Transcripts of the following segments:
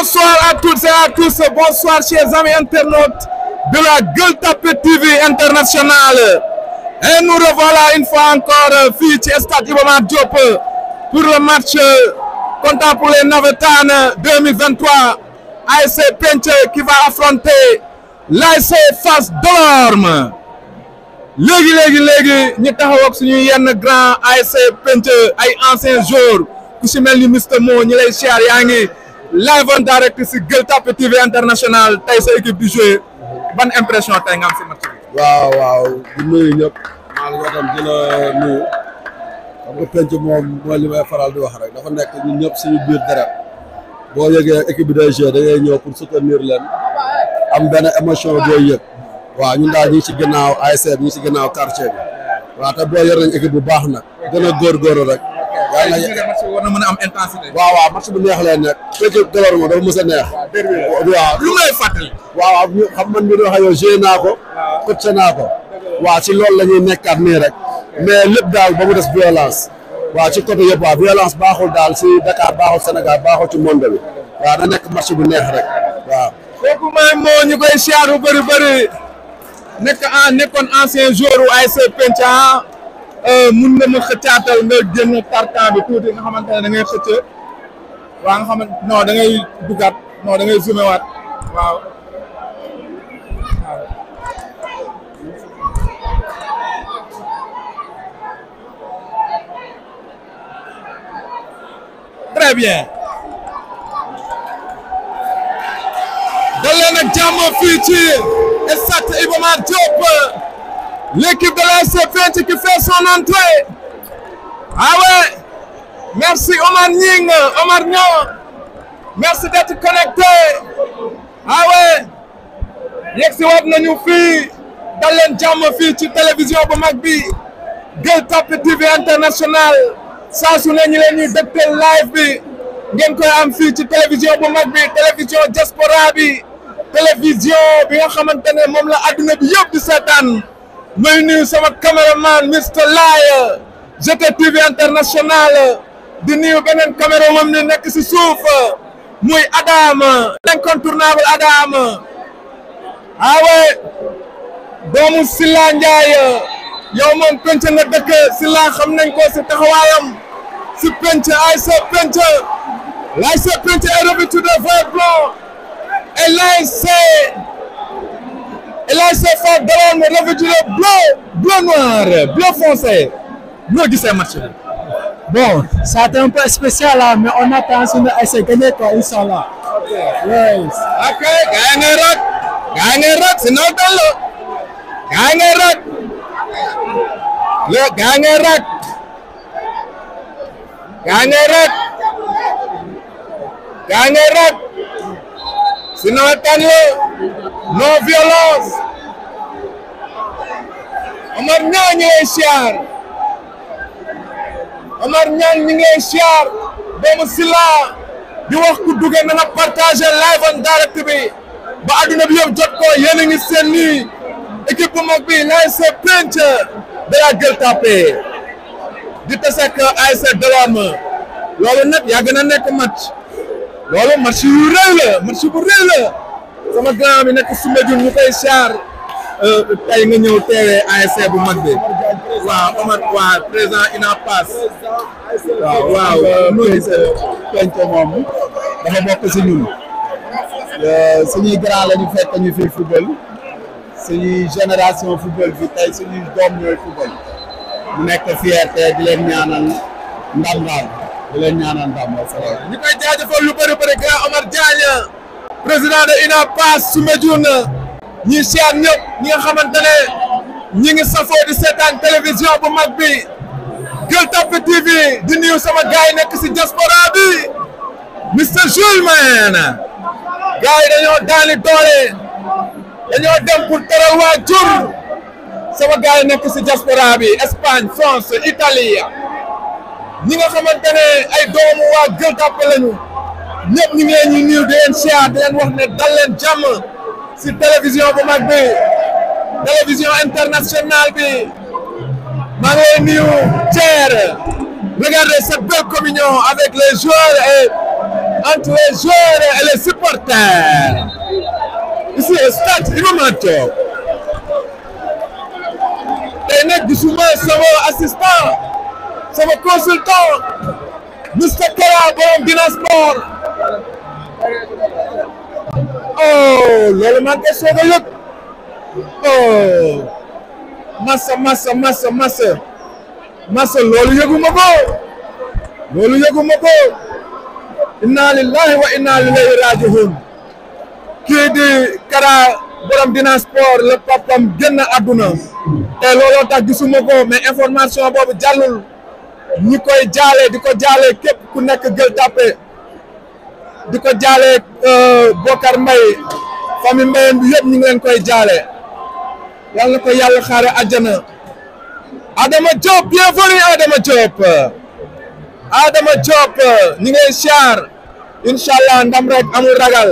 Bonsoir à toutes et à tous, bonsoir chers amis internautes de la Gueule Tapée TV internationale. Et nous revoilà une fois encore fii ci stade Iba Mar Diop pour le match comptant pour les Navétanes 2023 ASC Penc qui va affronter l'ASC Fass Delorme léegi léegi léegi ñu taxaw ak suñu yenn grand ASC Penc ay anciens joueurs ku si mel ni Mister Mo ñi lay siyaar yaa ngi live en direct si Gueule Tapée TV international tey sa équipe di jouer ban impression tey nga am si match bi. waaw waaw di nuyu ñëpp maa ngi tam di la nuyu xam nga penc moom mooy li may faral di wax rek dafa nekk ñun ñëpp suñu biir deret boo yëgee équipe bi day jouer da ngay ñëw pour soutenir leen am benn émotion booy yëg waaw ñun daal ñu ngi si ginnaaw ASC bi ñu ngi si ginnaaw quartier bi waaw te boo yor nañ équipe bu baax nag gën a góorgóorlu rek yàlla na match bi war na mën a am intensité. waaw waaw match bu neex lay nekk penc Delorme dafa mës a neex waaw lu lay fàttali. waaw waaw ñu xam man mii di wax ak yow joué naa ko coach naa ko waaw ci loolu la ñuy nekkaat nii rek mais lépp daal ba mu des violence waaw ci côté yëpp waaw violence baaxul daal si Dakar baaxul Sénégal baaxul ci monde bi waaw na nekk match bu neex rek waaw. kooku mooy moo ñu koy siyaar bu bëri bëri nekk en nekkoon ancien joueur u ASC Penc mun nga ma xëccaatal nga génn tartan bi tuuti nga xamante ne da ngay xëcc waa nga xamante non da ngay dugaat non da ngay zoomé waat waaw. très bien. dal leen ak jàmm fii ci stade Iba Mar Diop l'équipe de l'ASC Penc qui fait son entrée ah ouais merci Omar Nying Omar Niang merci d'être connecté ah ouais yegg si waat nañu fii dal leen jàmm fii ci télévision bu mag bi Gueule Tapée TV international saa su ne ñu leen ñuy dégtal live bi ngeen koy am fii ci télévision bu mag bi télévision diaspora bi télévision bi nga xamante ne moom la adduna bi yëpp di seetaan may nuyu sama caméraman Mr Laye GTTV international di nuyu beneen caméra moom ni nekk si suuf muy Adam l'incontournable Adam awe doomu Silla Ndiaye yow moom penc nga dëkk Silla xam nañ ko si taxawaayam si penc ASC Penc l'ASC Penc est revêtu de vert blanc et l'ASC et l'ASC Fass Delorme revêtu de bleu bleu noir bleu foncé noo gisee match bi. Bon, ça a été un peu spécial là, mais on attend suñu ASC gagner quoi, Inch'Allah. Ouais. ok gaa ngay rot gaa ngay rot si noo toll gaa ngay rot le gaa ngay rot gaa ngay rot gaa ngay rot si noo toll non violence Omar Niang ñu lay siyaar Omar Niang ñu ngi lay siyaar doomu Sila di wax ku duggee na nga partagé live en direct bi ba adduna bi yëpp jot ko yéen a ngi seen nii équipe bu mag bi l'ASC Penc de la Gueule Tapée di tase ak ASC Delorme loolu nag yàgg na nekk match loolu match yu rëy la match bu rëy la sama grand bi nekk Soumbédioune ñu koy siyaar tey nga ñëw teewee ASC bu mag bi waaw Omar waa président INAPAS waaw waaw noo gisee Penc moom dafa bokk si ñun suñuy grand la ñu fekk ñu fi football suñuy génération football bi tey suñuy doom ñooy football mu nekk fierté di leen ñaanal ndam daal di leen ñaanal ndam wa salaam ñu koy jaajëfal lu bëri bëri grand Omar Diagne président de INAPAS Soumbédioune ñi siyaar ñëpp ñi nga xamante ne ñi ngi safoo di seetaan télévision bu mag bi Gueule Tapée TV di nuyu sama gars yi nekk si diaspora bi Mr Jules man gars yi dañoo daani doole dañoo dem pour teral waa jur sama gars yi nekk si diaspora bi Espagne France Italie ñi nga xamante ne ay doomu waa Gueule Tapée lañu ñëpp ñu ngi leen ñu nuyu di leen siyaar di leen wax ne dal leen jàmm si télévision bu mag bi télévision internationale bi maa ngi lay nuyu Thier regardez cette belle communion avec les joueurs et entre les joueurs et les supporters. Ici au stade Iba Mar Diop. tey nag gisuma sama assistant sama consultant Mr Kara borom Dina Sport oh loolu maa ngi koy soog a yëg oh massa massa massa massa massa loolu yëguma ko loolu yëguma ko inna lillahi wa inna ilayhi raji'un kii di Kara borom Dina Sport le papam génn àdduna te looloo tax gisuma ko mais information boobu jàllul ñi koy jaale di ko jaale képp ku nekk Gueule Tapée di ko jaale Bokar Mbaye famille Mbayeen bi yëpp ñu ngi leen koy jaale yal na ko yàlla xaare àjjana Adama Diop bienvenue Adama Diop Adama Diop ñi ngay siyaar incha allah ndam rek amul ragal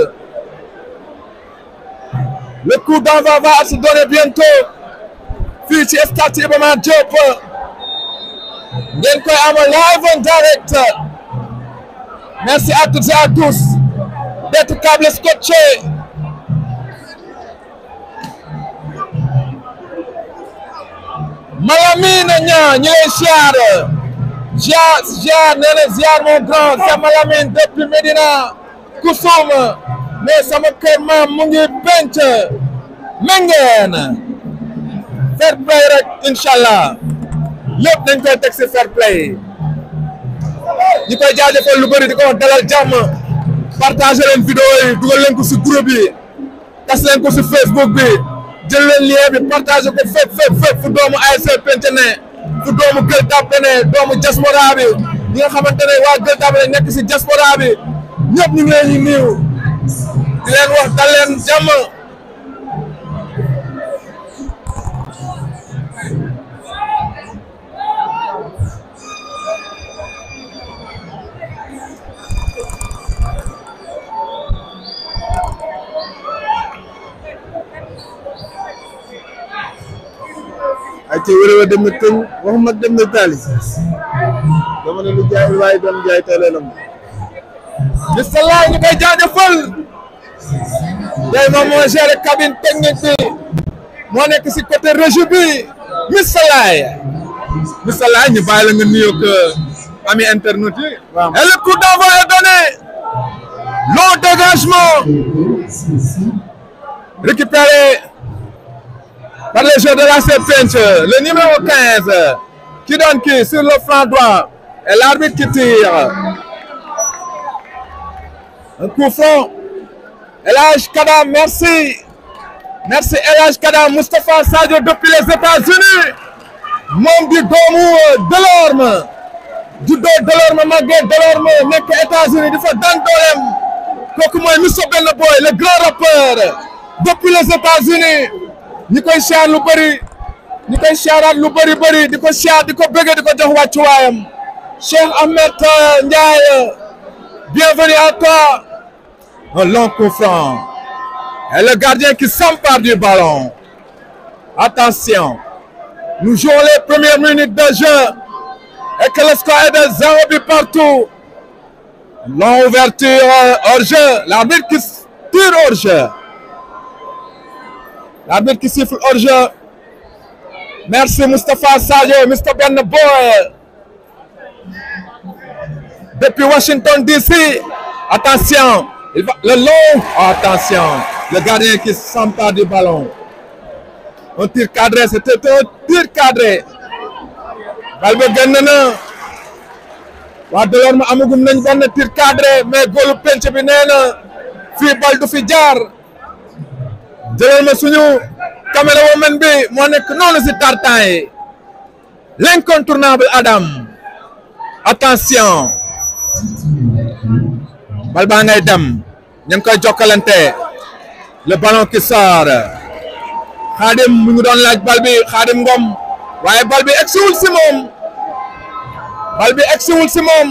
le coup d'envoi va se donner bientôt fii ci stade Iba Mar Diop ngeen koy amal live en direct merci à toutes et à tous d'être câblés scotchés Malamine ñaa ñu lay ziar ziar ziar nee na ziar mon grand c'est Malamine depuis Medina Kusum mais sama kër maam mu ngi penc mengeen fair play rek incha allah lépp dañ koy teg si fair play ñi koy jaajëfal lu bëri di ko wax dalal jàmm partagé leen vidéo yi dugal leen ko si groupe yi tas leen ko si Facebook bi jël leen lien bi partagé ko fépp fépp fépp fu doomu ASC Penc ne fu doomu Gueule Tapée ne doomu diaspora bi ñi nga xamante ne waa Gueule Tapée nekk si diaspora bi ñëpp ñu ngi leen di nuyu di leen wax dal leen jàmm ay ci wér wa dem na këñ waxuma dem na taali dama ne lu jaay waaye doon jaay tey lay lam di salaay ñu koy jaajëfal tey moom moo géré cabine technique bi moo nekk si côté régie bi Miss Salaay Miss Salaay ñu bàyyi la nga nuyoog ami internet yi. Waaw. et le coup d'envoi est donné long dégagement récupéré par les joueurs de la Penc le numéro 15 qui donne qui sur le flanc droit et l'arbitre qui tire. Un coup franc. Elage Kada, merci. Merci Elage Kada, Moustapha Sadio depuis les États-Unis. moom di doomu Delorme. juddoo Delorme màggee Delorme nekk États-Unis di fa daan dooleem. kooku mooy Misso Benn Boy le grand rappeur. depuis les États-Unis. ñi koy siyaar lu bëri. ñi koy siyaaraat lu bëri bëri di ko siyaar di ko bëggee di ko jox wàccuwaayam. Cheikh Ahmed euh, Ndiaye. bienvenue à toi. Un long coup franc. Et le gardien qui s'empare du ballon. Attention. Nous jouons les premières minutes de jeu. Et que le score est de 0 but partout. Longue ouverture euh, hors jeu. L'arbitre qui s- tire hors jeu. L'arbitre qui siffle hors jeu. Merci Moustapha Sadio, Mr. Ben Boy. Depuis Washington DC. Attention. Il va, le long. Attention. Le gardien qui s'empare du ballon. Un tir cadré. C'était un tir cadré. bal ba génn na. waa Delorme amagum nañ benn tir cadré mais góolu penc bi nee na fii bal du fi jaar. jëlal ma suñu caméraman bi moo nekk noonu si tartan yi. l'incontournable Adam. attention. bal baa ngay dem ñu ngi koy jokkalante le ballon qui sort xaadim mu ngi doon laaj bal bi xaadim ngom waaye bal bi egsiwul si moom bal bi egsiwul si moom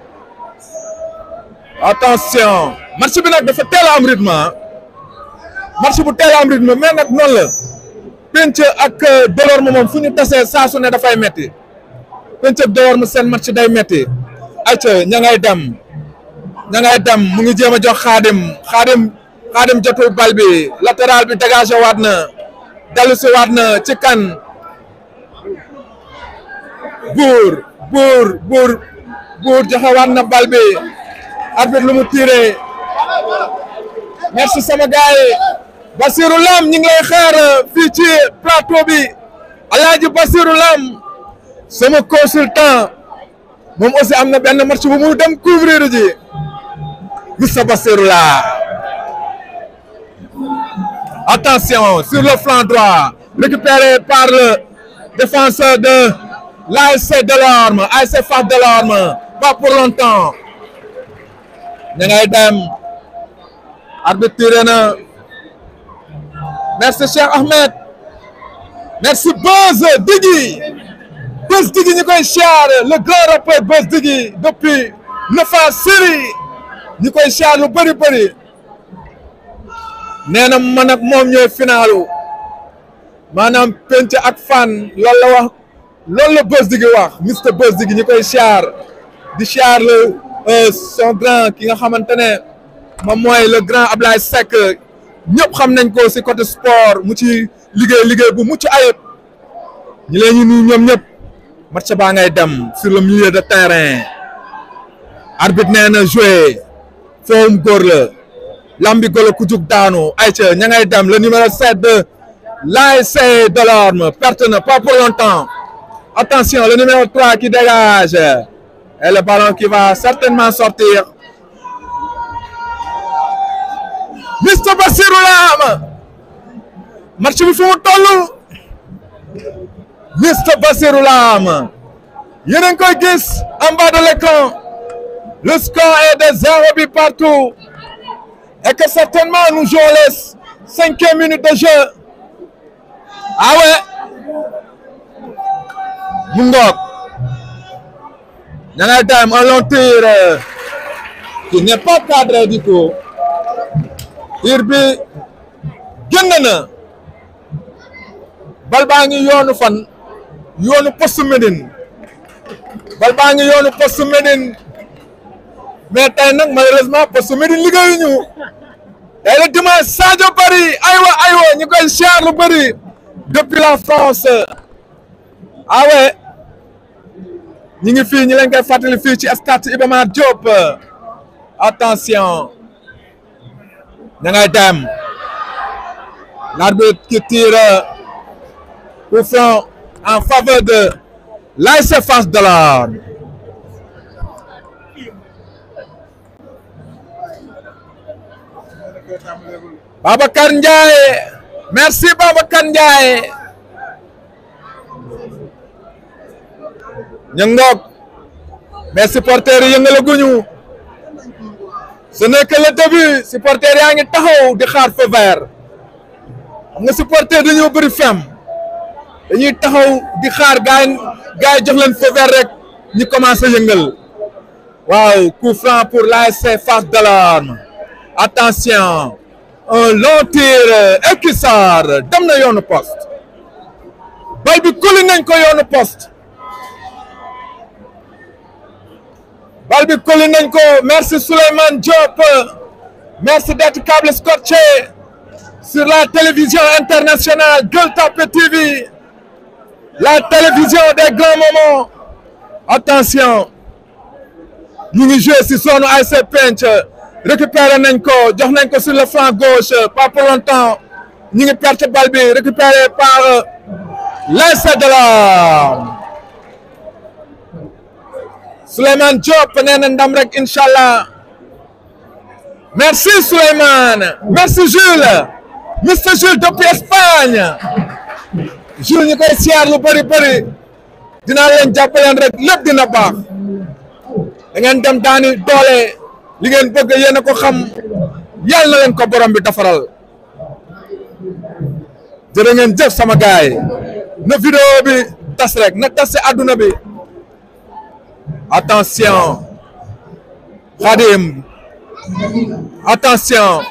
attention match bi nag dafa teel a am rythme ah match bu teel a am rythme mais nag noonu la penc ak Delorme moom fu ñu tasee saa su ne dafay metti penc ak Delorme seen match day metti ayca ña ngay dem ña ngay dem mu ngi jéem a jox xaadim xaadim xaadim jotul bal bi latéral bi dégagé waat na dellu si waat na ci kan buur buur buur buur joxe waat na bal bi arbitre lu mu tiré merci sama gars yi Basirou Lam ñu ngi lay xaar fii ci plateau bi Alaaji Basirou Lam sama consultant moom aussi am na benn match bu mu dem couvrir ji Mr Basirou la attention sur le flanc droit récupéré par le défenseur de l'ASC Delorme ASC Fass Delorme pas pour longtemps ña ngay dem arbitre tiré na merci Cheikh Ahmed merci Buzz Diggy Buzz Diggy ñu koy siyaar le grand rappeur Buzz Diggy depuis neuf ans série ñu koy siyaar lu bëri bëri nee na man ak moom ñooy finalu maanaam penc ak fan loolu la wax loolu la Buzz Diggy wax Mr Buzz Diggy ñu koy siyaar di siyaar le son grand ki nga xamante ne moom mooy le grand Ablaye Seck ñëpp xam nañ ko si côté sport mu ci liggéey liggéey bu mucc ayib ñi leen ñu nuyu ñoom ñëpp match baa ngay dem sur le milieu de terrain arbitre nee na joué foowum góor la lambi golo ku jug daanu ayca ña ngay dem le numéro 7 de l'ASC Delorme perte na pas pour longtemps attention le numéro 3 qui dégage et le ballon qui va certainement sortir Mr Basirou Lam match bi fu mu toll Mr Basirou Lam yéen a ngi koy gis en bas de l'écran le score est de zéro but partout et que certainement nous jouons les cinquième minutes de jeu ah ouais mu ngoog ña ngay dem un long tir qui n'est pas cadré du tout tir bi génn na bal baa ngi yoonu fan yoonu poste Médine bal baa ngi yoonu poste Médine mais tey nag malheureusement poste Médine liggéeyuñu tey le dimanche Sadio Bari aywa aywa ñu koy siyaar lu bëri depuis la France ah ouais ñu ngi fii ñu leen koy fàttali fii ci stade Iba Mar Diop attention ña ngay dem l'arbitre qui tire coup franc en faveur de l'ASC Fass Delorme Babacar Ndiaye merci Babacar Ndiaye ñu ngoog mais supporters yi yëngalaguñu ce n'est que le début supporters yaa ngi taxaw di xaar feu vert xam nga supporter dañoo bëri fem dañuy taxaw di xaar gaay gaay jox leen feu vert rek ñu commencé yëngal waaw coup franc pour l'ASC Fass Delorme attention un long tir et qui sort dem na yoonu poste bal bi kuli nañ ko yoonu poste bal bi koli nañ ko merci Souleymane Diop merci d'être câble scotché sur la télévision internationale Gueule Tapée TV la télévision des grands moments attention ñu ngi joué si zone ASC Penc récupéré nañ ko jox nañ ko sur le flanc gauche pas pour longtemps ñu ngi perte bal bi récupéré par l'ASC Delorme Souleymane Diop nee na ndam rek incha allah merci Souleymane merci Jules Mr Jules depuis Espagne Jules ñu koy siyaar lu bëri bëri dinaa leen jàppaleen rek lépp dina baax da ngeen dem daani doole li ngeen bëgg yéen a ko xam yàlla na leen ko borom bi defaral jërë ngeen jëf sama gaay na vidéo bi tas rek na tas si àdduna bi Attention. Khadim. Attention.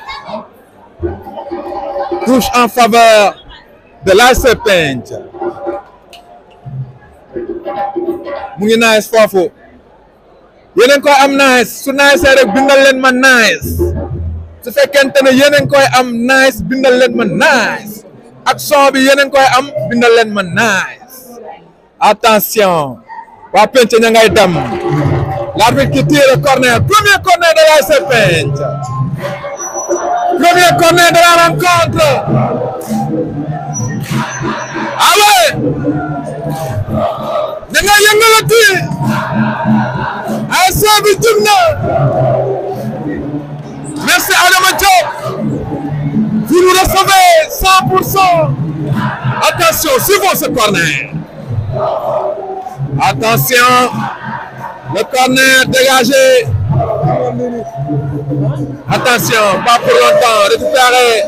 Touche en faveur de l'ASC Penc. mu ngi nice foofu yéen a ngi koy am nice su nice rek bindal leen ma nice su fekkente ne yéen a ngi koy am nice bindal leen ma nice ak son bi yéen a ngi koy am bindal leen ma nice attention waa penc ña ngay dem l'arbitre qui tire corner premier corner de l'ASC Penc premier corner de la rencontre ah ouais da nga yëngalati ASC bi jub na merci Adama Diop vous nous recevez 100 pour cent attention suivons ce corner attention le corner dégagé attention pas pour longtemps récupéré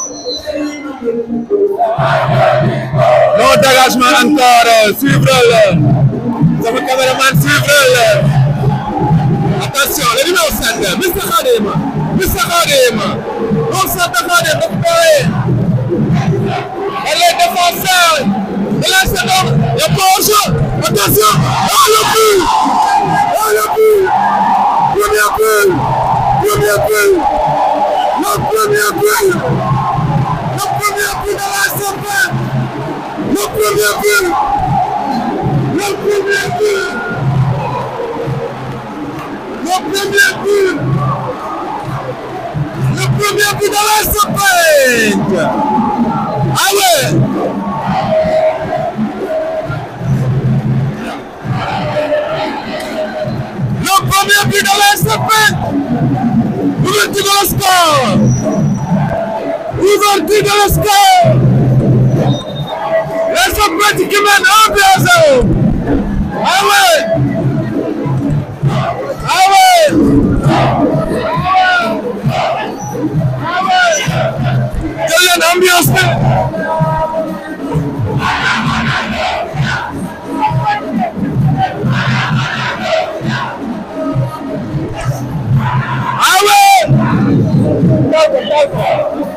non dégagement encore suivre le sama caméraman suivre le attention le numéro 7 Mr Khadim Mr Khadim non ça Khadim récupéré et les défenseurs de la seconde il y a pas hors-jeu attention oh le but oh le but premier but premier but le premier but le premier but de la semaine le premier but le premier but le premier but le premier but de la semaine ah ouais le premier but de la semaine ouverture de le score ouverture de le score les Sopeti qui mènent 1 but à 0 ah ouais ah ouais ah ouais jël leen ambiance bi ah ouais d'accord d'accord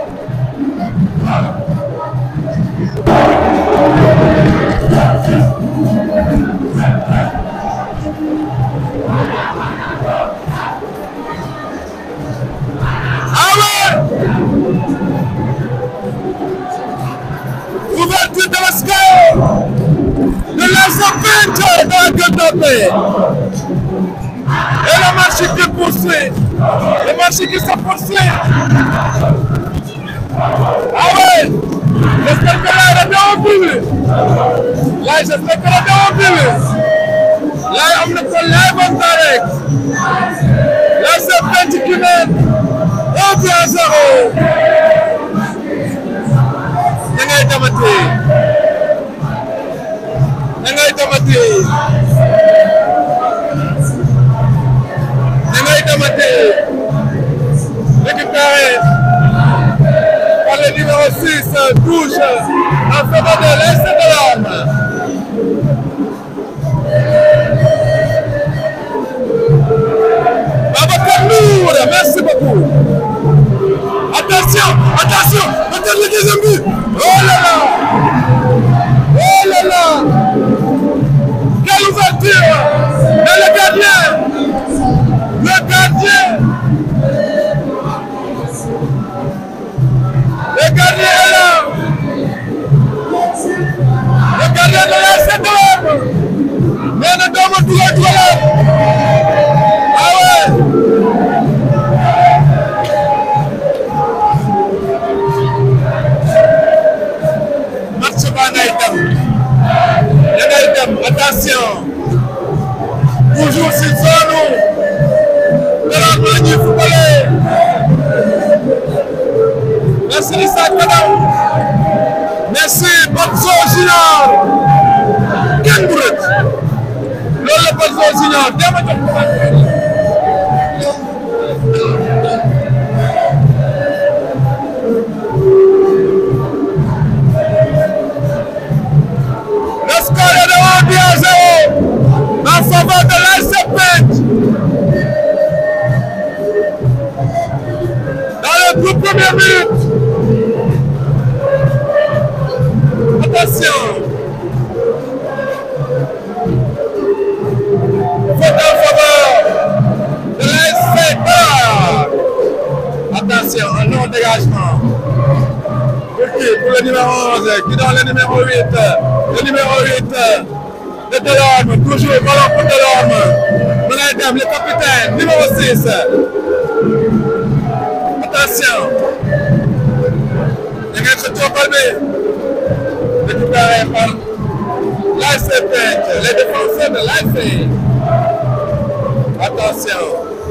Ah ouais Ouverture de la score de la serpente dans la gueule de paix. Et le match qui poursuit. Le match qui se poursuit. Ah ouais J'espère que là, il est bien au but. Là, j'espère qu'il est bien au but. Là, on ne peut live en direct. La serpente qui mène. 1 but à 0. da ngay demati da ngay demati da ngay demati récupéré par le numéro 6 touche en faveur de l'Est de l'homme. Babacar Nour, merci beaucoup. Attention, attention, attention le deuxième but. Oh là là, oh là là, quelle ouverture. Mais le gardien, le gardien, le gardien est là. Le gardien de la seconde. Mais ne doit pas dugal dugalat. Ah ouais. match ba ngay dem da ngay dem attention toujours si zone normalement ñuy footballé merci Issa Kadam merci Badso Junior kenn du rëcc loolu la Badso Junior dama jox ko Le score est de 1 but à 0 en faveur de l'AS Pench. Dans les deux premières minutes. Attention. Faute en faveur le numéro 11, qui donne le numéro 8, le numéro 8 de Delorme, toujours ballon pour Delorme. Mon le capitaine, numéro 6. Attention. Il y a un tour palmé. Récupéré par l'ACP, les défenseurs de l'ACP. Attention.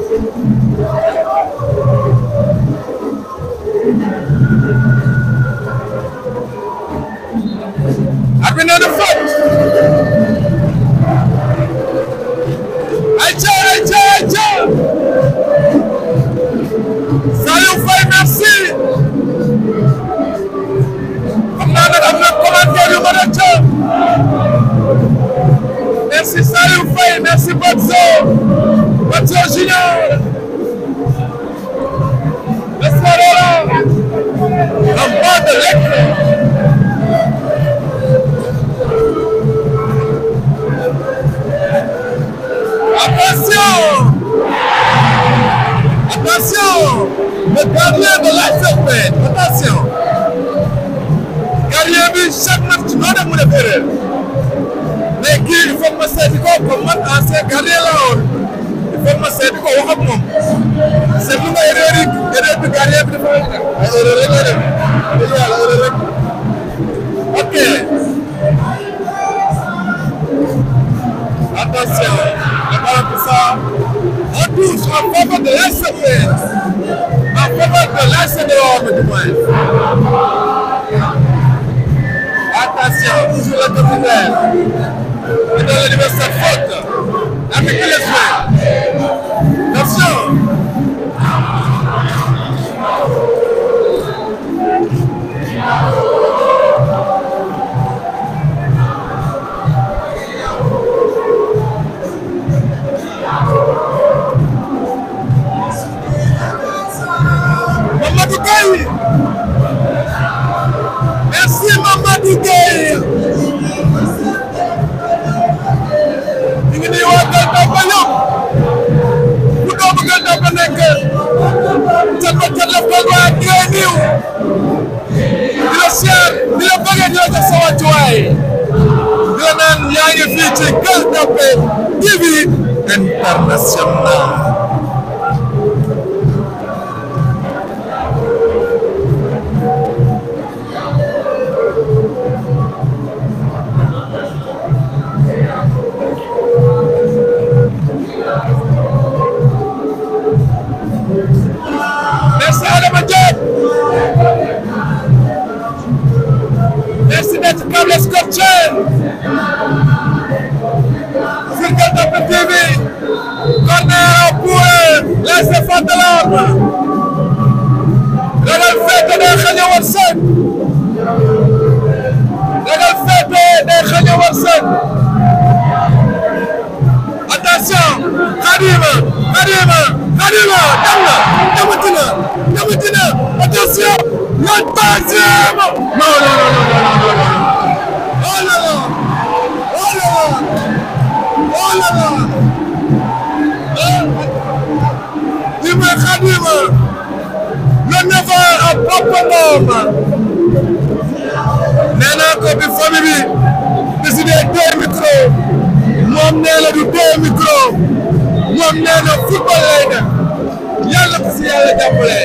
Arbitre de faute. Aïcha, Aïcha, Aïcha. Saliou Faye merci. xam naa nag am na commentaire yu mën a ca. Merci Saliou Faye, merci Batso. Batso Junior. L'espadora. En bas de l'écran. Attention Attention Le gardien de l'ASFP Attention Gardien bi chaque match noo def mu def erreur mais kii il faut ma seeti ko comme man ancien gardien la woon il faut ma seeti ko wax ak moom seetlu nga erreur yi erreur bi gardien bi dafa def ay erreur rek la def dëgg yàlla erreur rek ok Attention, le ballon pour ça. On touche en faveur de l'ACP. En faveur de l'ACP du moins. Attention, toujours le capitaine. Et dans l'université faute. Avec les soins. Attention. Mamadou Gueye merci Mamadou Gueye ñu ngi nii waa Gueule Tapée yëpp bu doomu Gueule Tapée nekk cat ba cat la ko waa di lay niiw di la siyaar di la bëggee di la jox sa wàccuwaay di la naan yaa ngi fii ci Gueule Tapée TV international Merci Adama Diop. Merci d'être câblé scotché. Sur Gueule Tapée TV. Corner pour les enfants de l'arme. Ragal féete day xañ a wërsëg. Ragal féete day xañ a wërsëg. Attention, Khadima, Khadima, Khadima, dem na, demati na, demati na, attention, le troisième. Non, non, non, non, non, non, non. Oh là là, oh là là, oh là là. Di mooy Khadima, le neveu à Papa Ngom. Nee naa ko bi famille bi décidé deux micros. moom nee na du deux micro moom nee na football lay def yàlla ko si yàlla jàppale.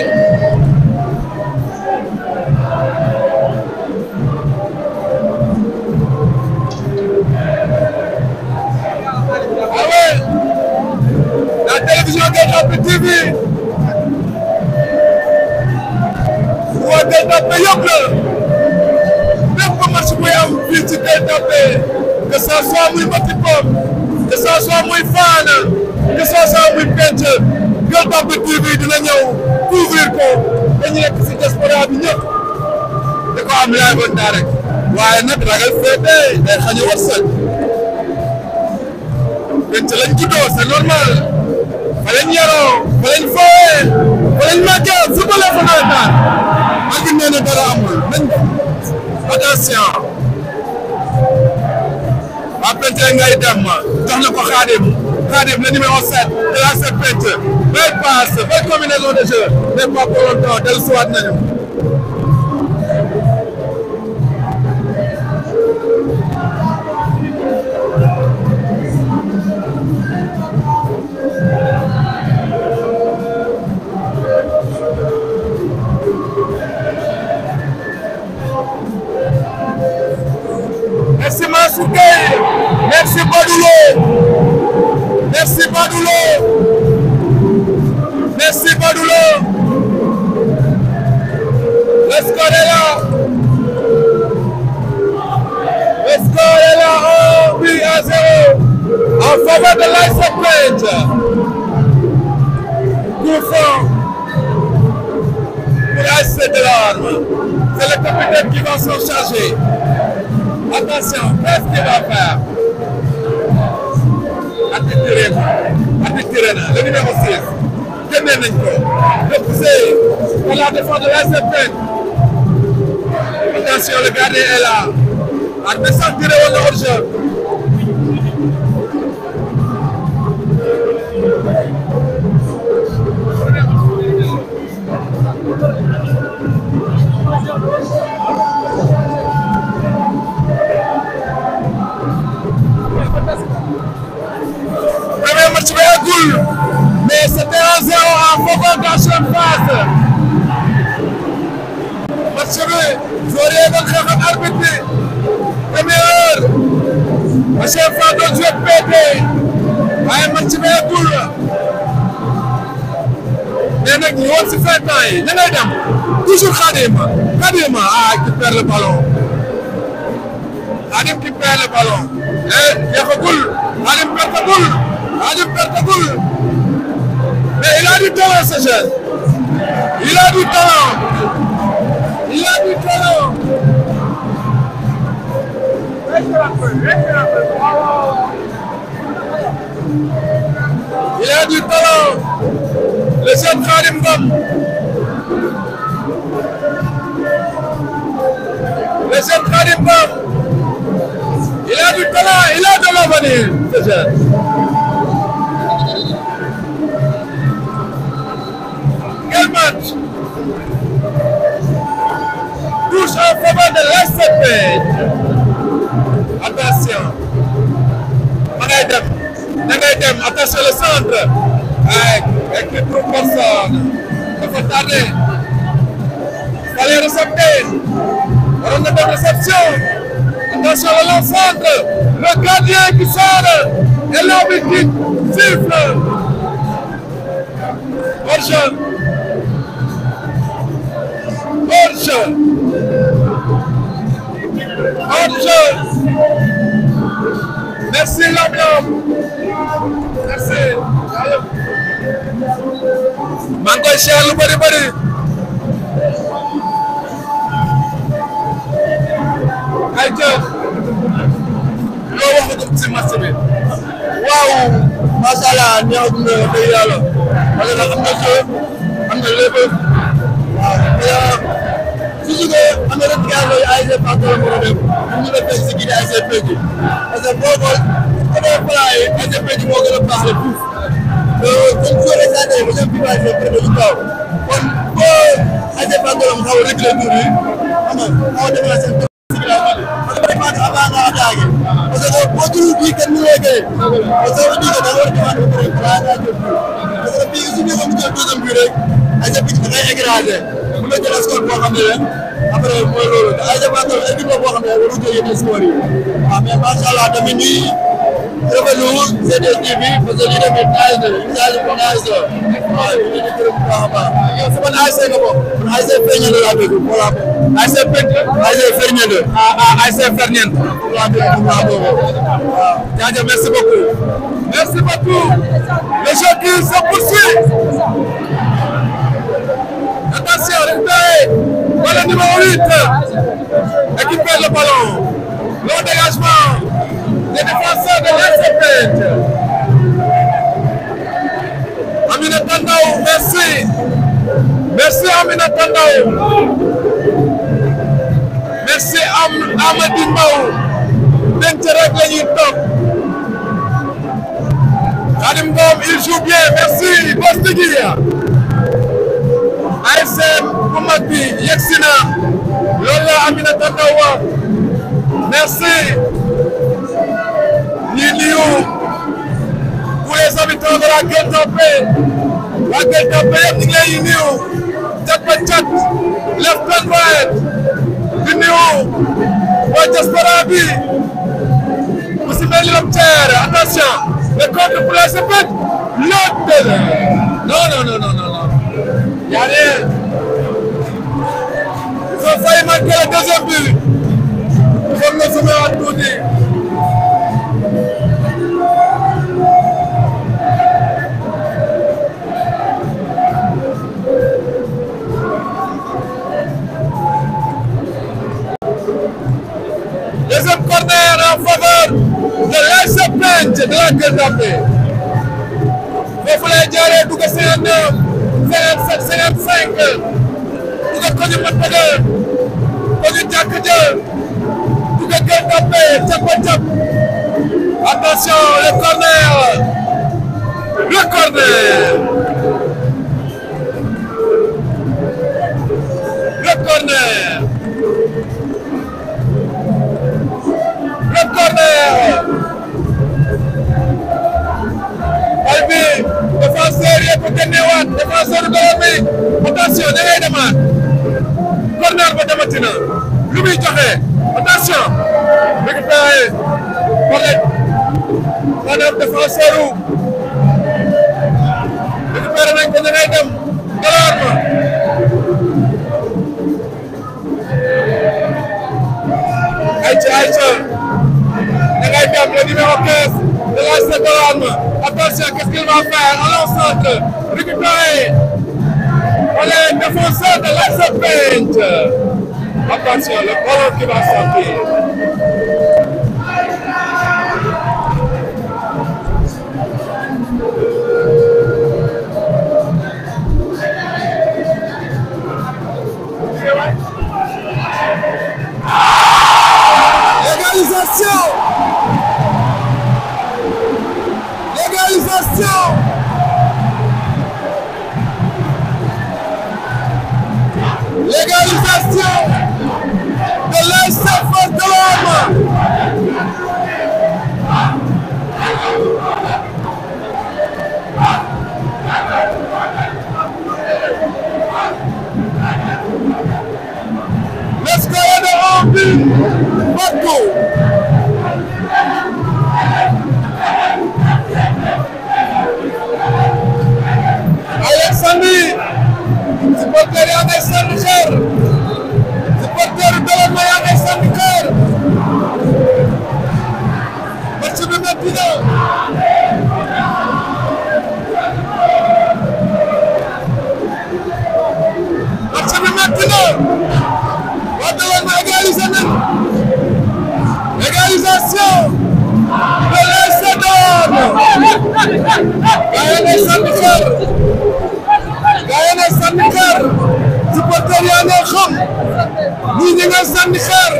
ah ouais la télévision Gueule Tapée TV waa Gueule Tapée yëpp la bépp match buy am fii ci Gueule Tapée que ça soit muy Mati Pom que ça soit muy Fana que ça soit muy Penc Gueule Tapée TV dina ñëw couvrir ko dañu nekk si diaspora bi ñëpp da ko am laay bon daa rek waaye nag ragal féete day xañ a wërsëg Penc lañ juddoo c'est normal fa lañ yaroo fa lañ fooyee fa lañ màggee football fa nawetaan ak nee na dara amul nañ attention waa Penc ngay dem jox na ko Khadim Khadim le numéro 7 de la set Penc belle passe belle combinaison de jeu mais pas pour longtemps dellusiwaat nañu Badoulo merci Badoulo le score est là le score est là un but à zéro en faveur de l'ASC Peintre coup franc pour l'ASC de l'Arme c'est le capitaine qui va s'en charger attention qu'est-ce qu'il va faire attiré na attiré na le numéro 6 génne nañ ko repoussé par la défense de l'ASC Peintre attention le gardien est là arbitre tiré woon na hors-jeu premier match bi eggul mais c'était 1-0 en faveur d'H.M. Fass match bi joueur yi doon xeex ak arbitre bi première heure H.M. Fass doon joué PT waaye match bi eggul mais nag ñu woon si fin temps yi ñu ngay dem toujours Khadim Khadim ah qui perd le ballon Khadim qui perd le ballon eh jeexagul Khadim pertagul Khadim pertagul mais il a du talent ce jeune il a du talent il a du talent il a du talent le jeune Khadim Ngom le jeune Khadim Ngom il a du talent il a de l'avenir ce jeune quel match touche en faveur de l'ASC attention ma ngay dem da ngay dem attention le centre ay avec trop personne dafa tardé fallait recepter waroon na def réception attention le long centre le gardien qui sort et l'arbitre qui siffle hors-jeu hors-jeu hors-jeu merci Lam-Lam merci maa ngi koy siyaar lu bëri bëri ay jëf loo wax ko ci match bi waaw macha allah neex na dëgg yàlla parce que am na jeu am na lépp waaw te toujours que am na retirage yooyu ASC Fass la mën a def ñu la fekk si kii di ASC Peintre parce que boo xool côté plan yi ASC Peintre moo gën a baax le plus te comme soo leen saa tey ba ñoom bii waa ASC Peintre du kaw kon boo ASC Fass la mu xaw a reculer tuuti xam nga xaw a déplacé parce que vraiment avant nga attaqué parce que boo jëlul bii kenn mënoo gagné parce que bii da nga war a défendre ba pare balaa ngaa jël bii parce que bii su ñu ko mu jël deuxième bii rek ASC Peintre da ngay écrasé mën na jël score boo xam ne leen après mooy loolu te ASC Fass équipe la boo xam ne waru jël yeneen score yi waaw mais macha allah tamit ñuy rafetlu CDTV parce que lii tamit naaj na message bi naaj na waaw ñu ngi leen di gërëm bu baax a baax. yow sama ASC nga bokk. man ASC Ferñeent laa dégg voilà. ASC Peintre ASC Ferñeent. ah ah ASC Ferñeent foofu laa dégg foofu laa bokk waaw. jaajëf merci beaucoup merci beaucoup le jeu qui se poursuit attention récupéré par le numéro 8 et qui perd le ballon le dégagement des défenseurs de l'ASC Peintre Aminata Ndao merci merci Aminata Ndao merci am Amady Mbow denc rek la ñuy toog Khadim Ngom il joue bien merci Bostigi ASC bu mag bi yegsi na loolu la Aminata Ndao wax merci ñi nuyu tous les habitants de la Gueule Tapée waa Gueule Tapée yëpp ñu ngi lay nuyu cat ba cat left and right di nuyu waa diaspora bi Ousmane Loptière attention le contre pour la Serpente l'autre non non non non non non y a rien ils ont failli marquer le deuxième but foog nga sumewaat tuuti deuxième corner en faveur de l'AS Pente de la Gueule Tapée foofu lay jaaree dugg 59 57 55 dugg ko ñu mën bëgg ko ñu jàkk jë dugg Gueule Tapée cap a cap attention le corner le corner le corner le corner bal bi défenseur yëpp génneewaat défenseur góor bi attention da ngay demaat corner ba demati na lu muy joxe attention récupéré correct maanaam défenseur wu récupéré nañ ko da ngay dem galaar ma ayca ayca da ngay dem le numéro 15 de la Seconde. Attention, qu'est-ce qu'il va faire Allons centre, récupérer. Allez, défenseur de la Serpente. Attention, le ballon qui va sortir. Légalisation Légalisation Légalisation de l'ASF de l'homme Le score est de un but partout. Alexandre supporter yaa ngay sànni xeer supporter Dóor yaa ngay sànni xeer match bi métti na match bi métti na waa Dóor ma égalisé nañ égalisation de l'AS Dóor gaa yaa ngay sànni xeer gaa yi ne sànni xeer supporter yaa ne xam ñii ñi nga sànni xeer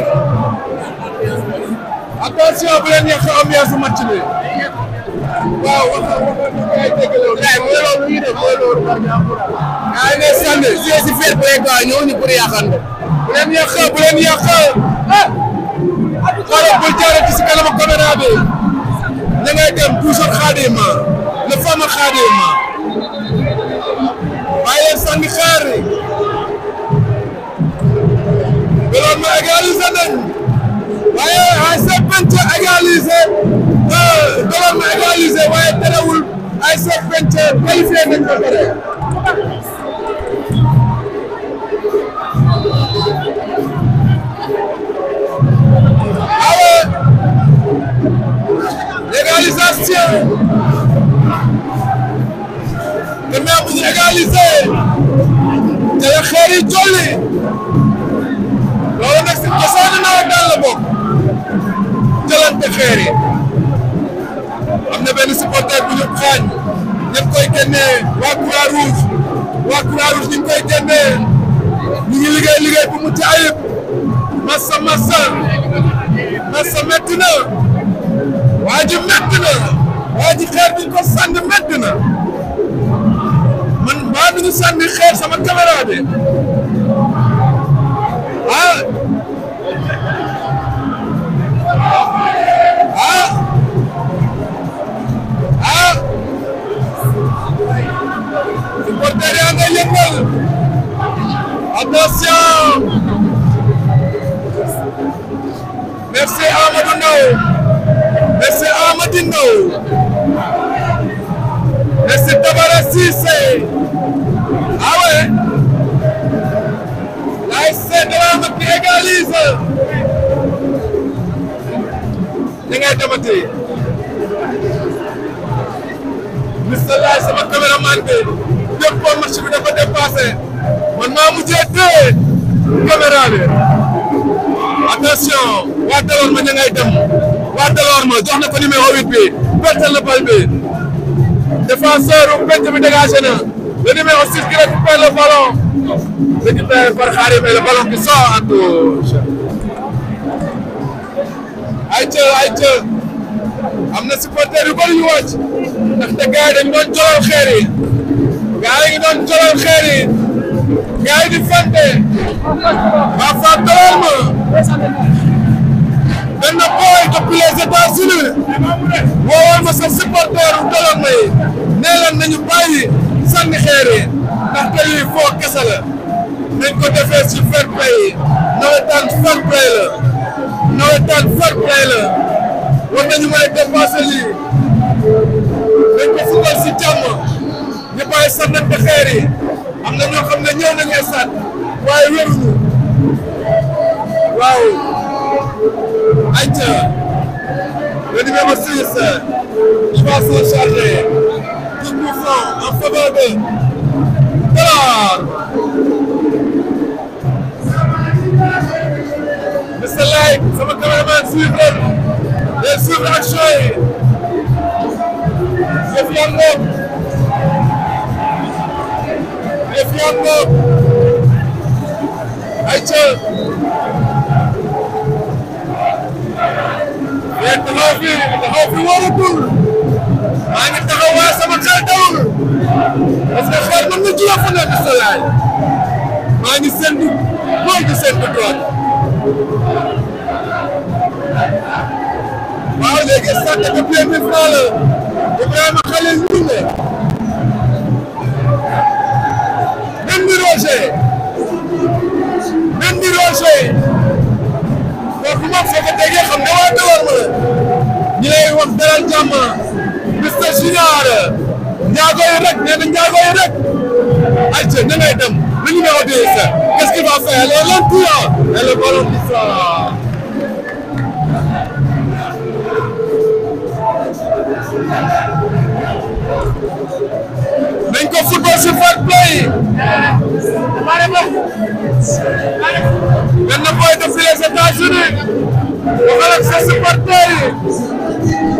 attention bu leen yàq ambiance match bi waaw wax ay dégg loolu gars yi mooy loolu ñu def mooy loolu gaa yi ne sànni si si fair play quoi ñëw ñu pour yàqante bu leen yàq bu leen yàq xoolal bul jaarati si kanamu caméra bi ña ngay dem toujours xaadima le fameux xaadima waaye sànni xeer yi Dóor ma égalisé nañ waaye AS Pente égalisé Dóor ma égalisé waaye terewul AS Pente qualifié nañ ba pare awe légalisation te mais bu ñu égalisé te la xeer yi jolli loolu nag si cosaanu nawetaan la bokk jëlante xeer yi am na benn supporter bu ñu xaañ ñëpp koy génnee waa Croix Rouge waa Croix Rouge ñu ngi koy génnee ñu ngi liggéey liggéey bu mucc ayib massa massa massa métti na waa ji métti na waa ji xeer bi ñu ko sànni métti na man maa ngi sànni xeer sama caméra bi ah ah ah supporter yaa ngay yëngal attention merci Amadou Ndao ngay demati Mister Laye sama caméraman bi lépp match bi dafa dépassé man maa mujjee téye caméra bi attention waa Delorme ña ngay dem waa Delorme jox na ko numéro 8 bi pertel na bal bi défenseur u penc bi dégagé na le numéro 6 qui récupère le ballon récupéré par Khadim et le ballon qui sort en touche ayca ayca am na supporter yu bëri yu wàcc ndaxte gars yi dañu doon jolal xeer yi gars yi ngi doon jolal xeer yi gars yi di fante waa Fap Delorme benn boy depuis les États-Unis woowoon ma sa supporter u Delorme yi nee leen nañu bàyyi sànni xeer yi ndaxte lii foo kese la nañ ko defee ci fair play nawetaan fair play la nawetaan fair play la war nañu mën a dépasser lii dañ ko football si jàmm ñu bàyyi sànnante xeer yi am na ñoo xam ne ñëw nañu stade waaye wéruñu waaw ayca le numéro 6 il va s'en charger coup de franc en faveur de Delorme Mister Laye sama cameraman suivre les suivre action yi yëf yaa ngoog yëf yaa ngoog ayca yéen taxaw fi taxaw fi wóorutul maa ngi taxaw waaye sama xel dawul parce que xel mën na jiya fu ne Mister Laye maa ngi séntu góor gi séntu droite waaw léegi sànq que pied mille francs la Ibrahima Khalil Ndoumbe même ni Roger même ni Roger kooku moom soo ko déggee xam ne waa Delorme la ñi lay wax dalal jàmm Mister Junior njaago yi rek nee na njaago yi rek ayca ña ngay dem le numéro 10 qu'est-ce qu'il va faire le lentillant et le ballon qui sort nañ ko football si fair play benn boy depuis les États-Unis waxal ak sa supporter yi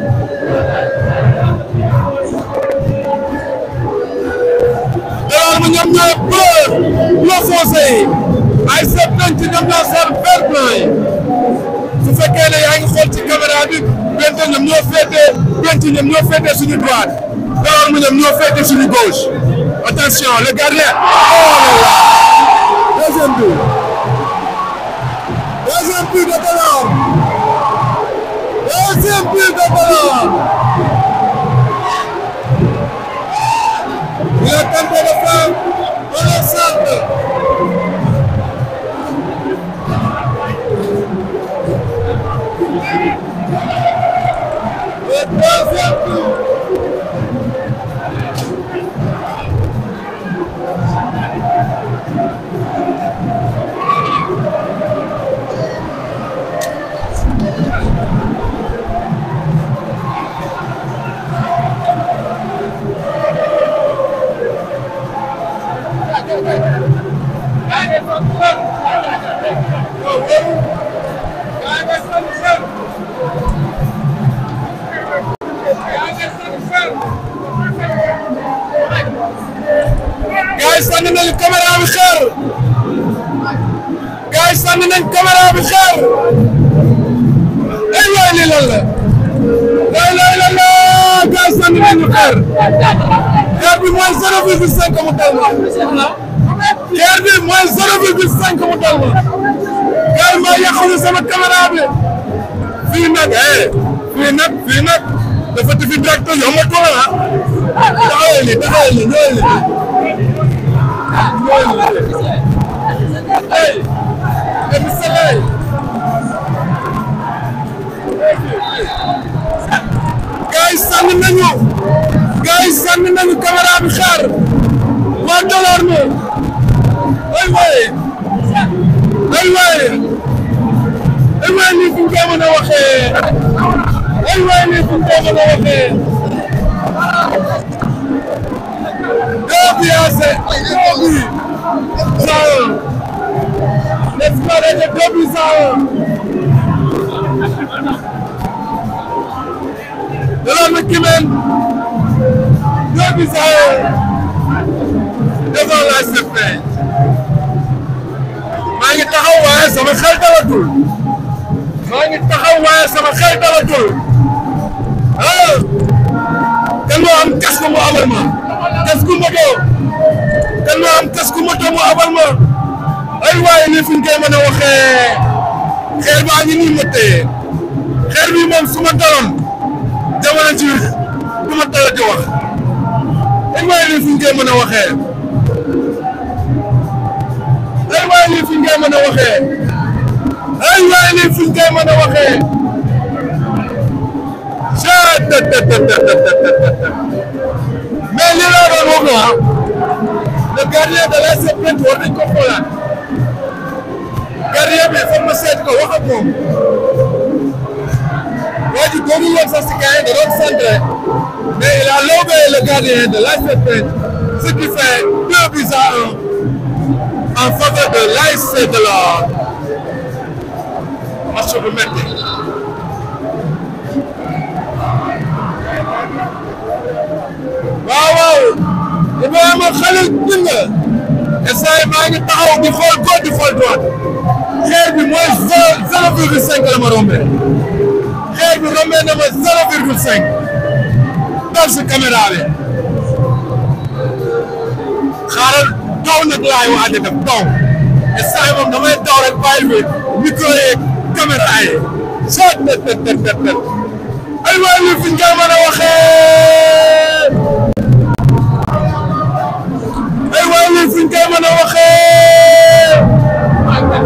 Delorme ñoom ñooy bleu bleu foncé yi ay seet nañ ci ñoom ñoo sol vert blanc yi su fekkee ne yaa ngi xool ci caméra bi bente ñoom ñoo féetee bente ñoom ñoo féetee suñu droite Delorme ñoom ñoo féetee suñu gauche attention le gardien oh là là deuxième but deuxième but de Delorme deuxième but de Delorme il a tenté de faire un centre le deuxième but gars yi sànni nañu caméra bi xeer gars yi sànni nañu caméra bi xeer ay waay lii lan la lay lay la la gars yi sànni nañu xeer xeer bi mooy zéro virgule cinq mu dal ma xeer bi mooy zéro virgule cinq mu dal ma gars yi maa yàqulu sama caméra bi fii nag eh fii nag fii nag dafa defi direct yombatul ah taxawee nii taxawee nii ñëwee nii Hey, hey, Mr. Lay. gars yi sànni nañu gars yi sànni nañu caméra bi xaar waa Delorme ay waay ay waay ay waay nii fu ñu koy mën a waxee ay waay lii fu ñu koy mën a waxee deux buts à zéro deux buts à un l'espoir est de deux buts à un de l'autre qui mène deux buts à un devant la CPI maa ngi taxaw waaye sama xel dalatul maa ngi taxaw waaye sama xel dalatul ah kan moo am casque mu abal ma casque moto kan moo am casque moto mu abal ma ay waaye lii fi ñu koy mën a waxee xeer baa ngi nii ma téye xeer bi moom su ma daloon jamono ji du ma dala di wax ay waaye lii fi ñu koy mën a waxee ay waaye lii fi ñu koy mën a waxee ay waaye lii fi ñu koy mën a waxee mais li laa doon wax ah le gardien de la serpente war nañ ko xoolaat gardien bi foog ma seet ko wax ak moom waa ji doonul woon sax si gars yi da doon centré mais il a lobé le gardien de la serpente ce qui fait deux buts à un en faveur de l'ASC de la match bu métti waaw waaw Ibrahima Khalil dégg nga instant maa ngi taxaw di xool gauche di xool droite xeer bi mooy zéro virgule cinq la ma rombee xeer bi rombee na ma zéro virgule cinq dal si caméra bi xaaral taw nag laay waaj a def taw instant yi moom damay taw rek bàyyi bi micro yeeg caméra yi soo tët tët tët tët tët ay waay li fi nga mën a waxee ay waay li fi nga mën a waxee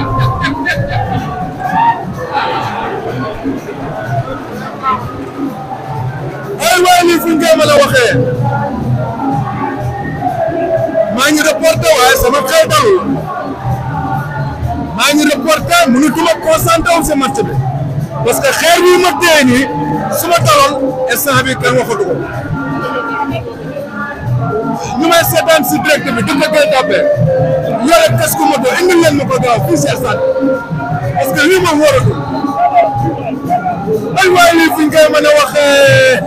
ay waay li fi nga mën a waxee maa ngi reporté waaye sama xel dalul maa ngi reporté mënutuma concentré wu si match bi parce que xeer bi ma dee nii su ma daloon instant bi kenn waxatu ko ñu may seetaan si direct bi dëgg koy tàppee yore casque moto indil leen ma ko gaaw fii si stade parce que lii moom wóoratul ay waay lii fi ñu koy mën a waxee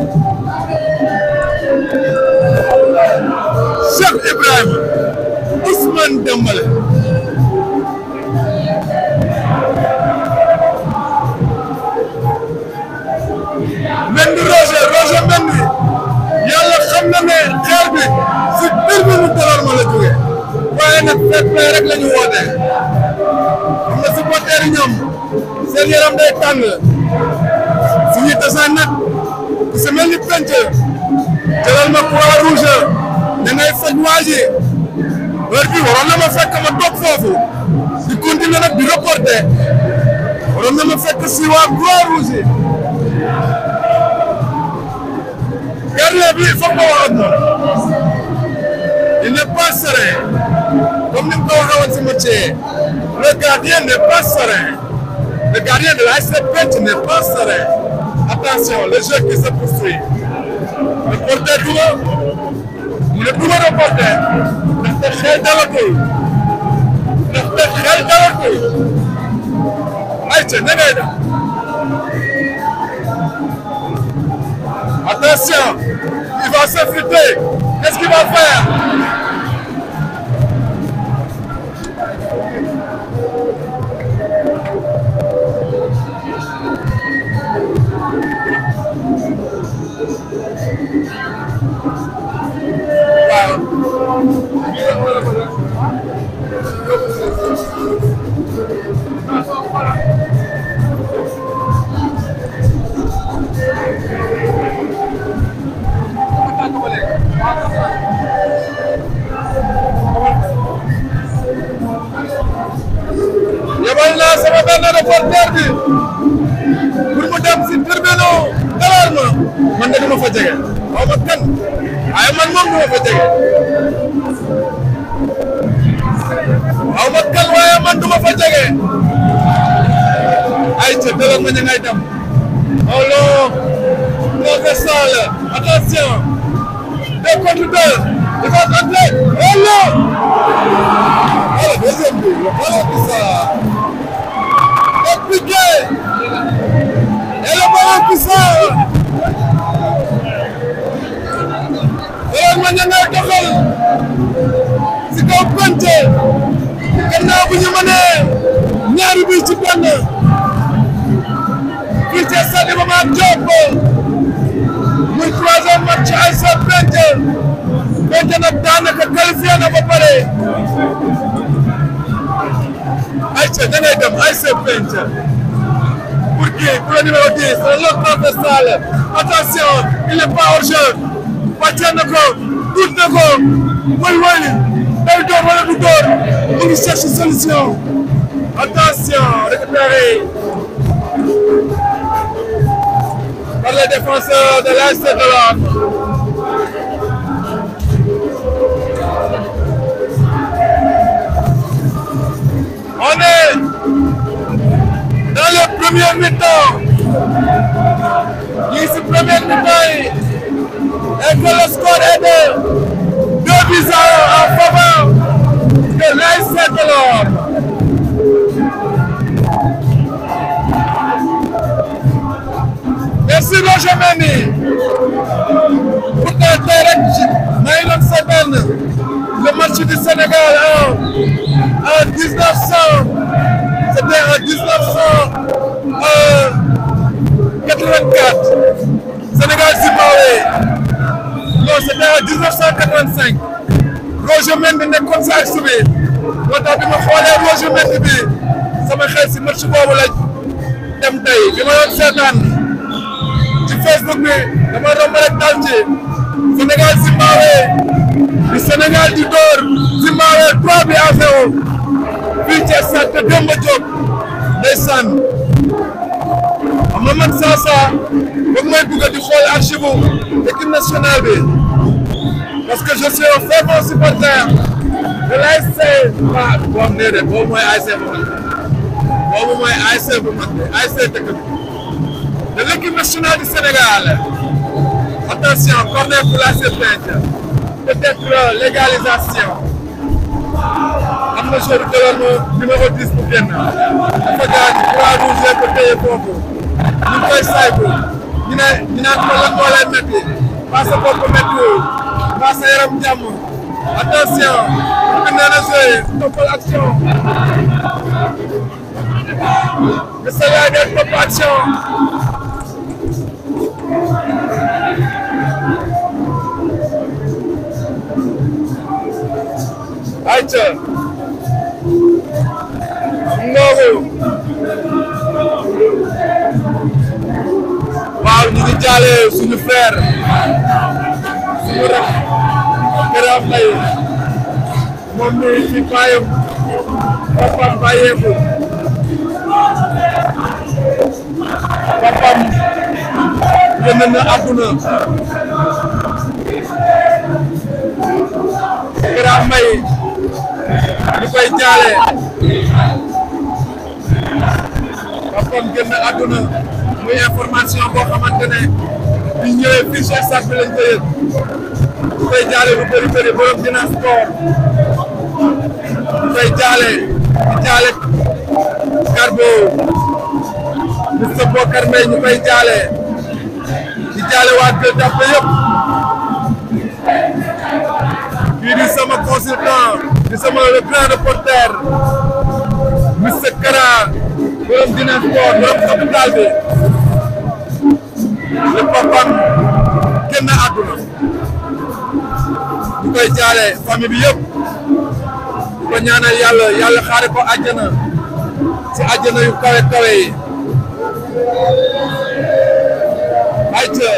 Cheikh Ibrahima Ousmane Dembélé Mendy Roger Roger Mendy yàlla xam na ne xeer bi si biir bi mu taloon ma la jógee waaye nag fair play rek la ñu woote xam nga supporter yi ñoom seen yaram day tàng su ñuy tasaan nag ku si mel ni penc jëlal ma croix rouge da ngay faj waa ji heure bi waroon na ma fekk ma toog foofu di continuer nag di reporter waroon na ma fekk si waa croix rouge gardien bi foog ma wax ak moom il n'est pas serein comme ni mu ko waxee woon si match le gardien n'est pas serein le gardien de l'ASC Penc n'est pas serein attention le jeu qui se poursuit reporter duma mu ne duma reporter ndaxte xel dalatul ndaxte xel dalatul ayca na ngay def attention il va s'effriter qu'est-ce qu'il va faire yabal naa sama benn reporter bi pour mu dem si tribunal dalal ma man de du ma fa jege xaw ma kan waaye man moom du ma fa jege xaw ma kan waaye man du ma fa jege ay ca dalal ma ña ngay dem Un long transversal. Attention. Deux contre deux. Il va rentrer. Oh non Ah, le deuxième but, le ballon qui sort. Compliqué. Et le ballon qui sort. Ballon ma ña ngay doxal. Si kaw Pente. Gannaaw bu ñu mënee ñaari bi ci benn. fii ci stade Iba Mar Diop muy troisième match ASC Pente Pente nag daanaka qualifié na ba pare ayca da ngay dem ASC Pente pour qui pour le numéro 10 le long transversal attention il est pas hors jeu wàcce na ko tuut na ko woy woy day door wala du door mu ngi cherche solution attention récupéré par les défenseurs de l'ASC de l'Orme. On est dans le premier mi-temps. Ici, premier mi-temps, et que le score est de 2 buts à 1 en faveur de l'ASC de l'Orme. Merci Roger Mendy pour tey tey rek maa ngi doon seetaan le match du Sénégal en en 1900 c'était en 1984 Sénégal Zimbabwe non c'était en 1985 Roger Mendy nekkoon sa ak subi moo tax bi ma xoolee Roger Mendy bi sama xel si match boobu la dem tey bi ma doon seetaan. ci Facebook bi dama romb rek dal ci Sénégal Zimbabwe di Sénégal di door Zimbabwe 3 bi à 0 fii ci stade Demba Diop ndeysaan xam nga man saa saa foog may bugg di xool archive équipe nationale bi parce que je suis un fervent supporter de l'ASC ah boobu nee de boobu mooy ASC bu mag boobu mooy ASC bu mag ASC dëkk bi de l'équipe nationale du Sénégal. Attention, corner pour la Pente. Peut-être légalisation. am na joueur bi jëloon numéro 10 bu génn. dafa gaañ trois rouge ko téye foofu. ñu ngi koy saytu. ñu ne ñu naan ko lan moo lay métti. pas sa bopp méttiwul. pas sa yaram jàmm. attention. bu nee na joué toppal action. le Sénégal day topp action. ayca ngoogu waaw ñu ngi jaale suñu frère suñu rak Kera Faye moom mi fi bàyyam papam bàyyeeku papam génn na àdduna Kera Faye ñu koy jaale papam génn àdduna muy information boo xamante ne bi ñëwee fii ci stade bi lañ ko yëg ñu koy jaale lu bëri bëri borom dina sport ñu koy jaale di jaale Carbo Mr Bokar Mbaye ñu koy jaale di jaale waa Gueule Tapée yëpp kii di sama consultant di sama le grand reporter Mr Kara borom dina sport borom capital bi le papam génn àdduna ñu koy jaale famille bi yëpp di ko ñaanal yàlla yàlla xaare ko àjjana ci àjjana yu kawe kawe yi ayca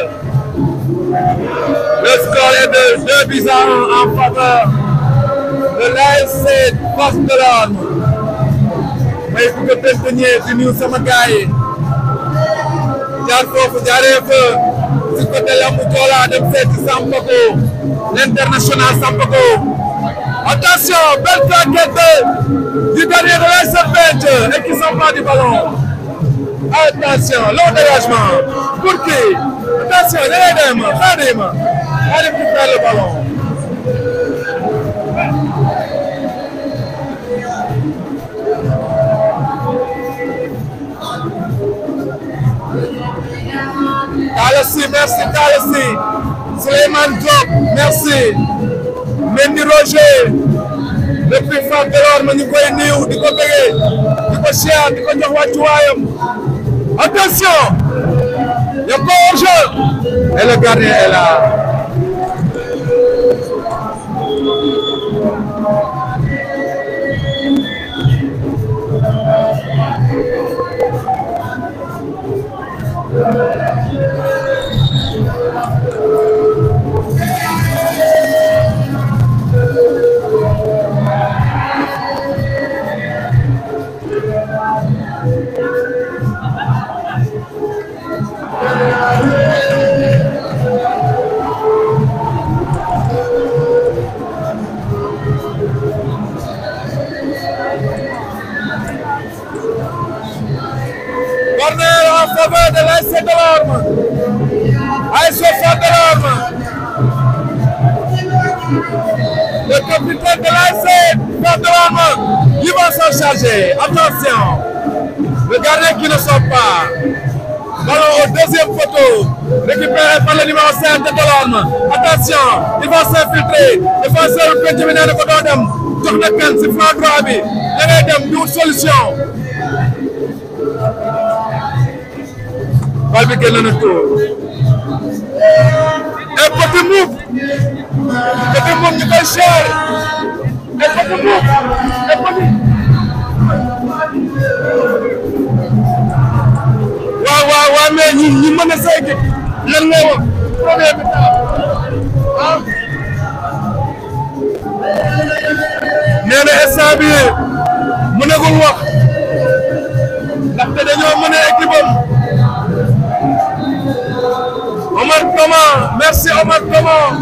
le score est de deux buts à un en faveur de l'ASC Fass Delorme may bugg a tënk di nuyu sama gars yi jaar foofu jaaree fa si côté Lambu Joola dem seeti Sampako l'international Sampako attention belle claquette du gardien de l'ASC Pente et qui s'empare du ballon attention long dégagement pour qui attention da ngay dem Khadim Khadim qui perd le ballon Talassi merci Talassi Souleymane Diop merci Mendy Roger depuis Fass Delorme ñu koy niiw di ko bëggee di ko siyaar di ko jox wàccuwaayam attention y a pas hors-jeu et le gardien est là corner en faveur de l'ASC Delorme ASC Fass Delorme le capitaine de l'ASC Fass Delorme il va s'en charger attention le gardien qui ne sort pas ballon au deuxième poteau récupéré par le numéro 5 de Delorme attention il va s'infiltrer défenseur penc bi nee na ko doo dem jox na kan si flanc droit bi da ngay dem di wut solution bal bi génn na tour et petit move petit move ñu koy cher et petit move et petit waaw waaw waaw mais ñi ñi mën a sa équipe lan ngay wax premier bi ah nee na instant bi mënagul wax ndaxte dañoo mën a équipe am Omar Thomas merci Omar Thomas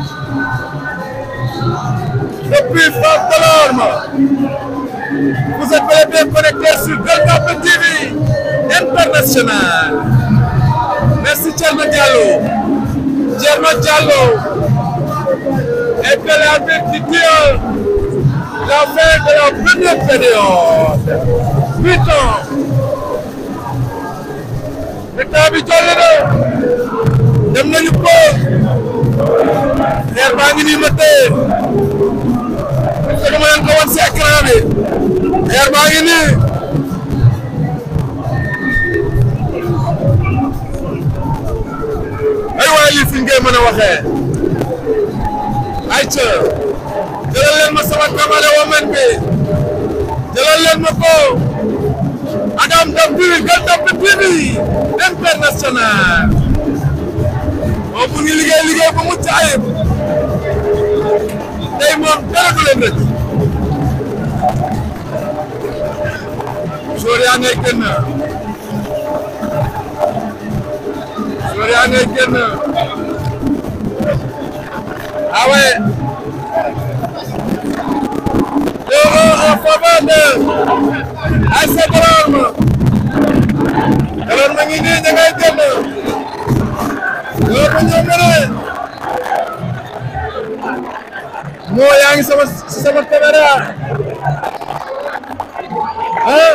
depuis Fass Delorme vous êtes bel et bien connectés sur Gueule Tapée TV international merci Thierno Diallo Thierno Diallo et que l'arbitre qui tire la fin de la première période huit ans état bi toll na dem nañu ko xeer baa ngi nii ma téye parce que dama leen ko wan si écran bi xeer baa ngi nii ay waay lii fi ngay mën a waxee ay ca jëlal leen ma sama kamale women bi jëlal leen ma ko Adam Dabiri Gueule Tapée TV international moom mu ngi liggéey liggéey bu mucc ayib tey moom dara du leen rëcc joor yaa ngay génn joor yaa ngay génn ah ouais deux en faveur de ASC Delorme Delorme ngi nii ña ngay génn Delorme ñoo mëne moo yaa ngi sama sama caméra ah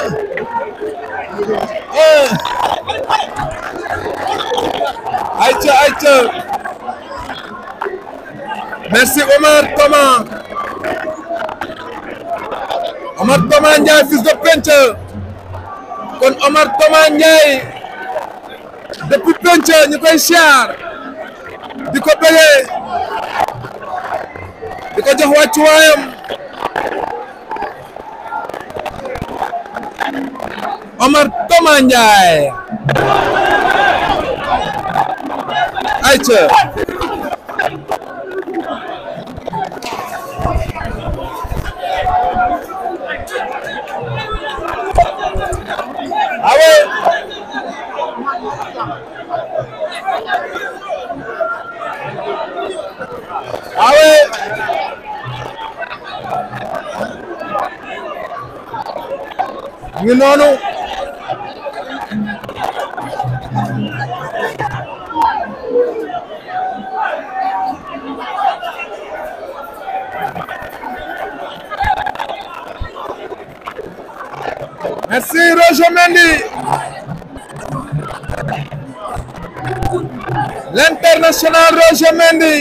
ah ayca ayca merci Omar Thomas Omar Thomas Ndiaye fils de Penche kon Omar Thomas Ndiaye depuis Penche ñu koy siyaar di ko bëggee di ko jox wàccuwaayam Omar Thomas Ndiaye ayca Ah ouais Ah ouais mu ngi noonu Merci Roger Mendy. L'international Roger Mendy.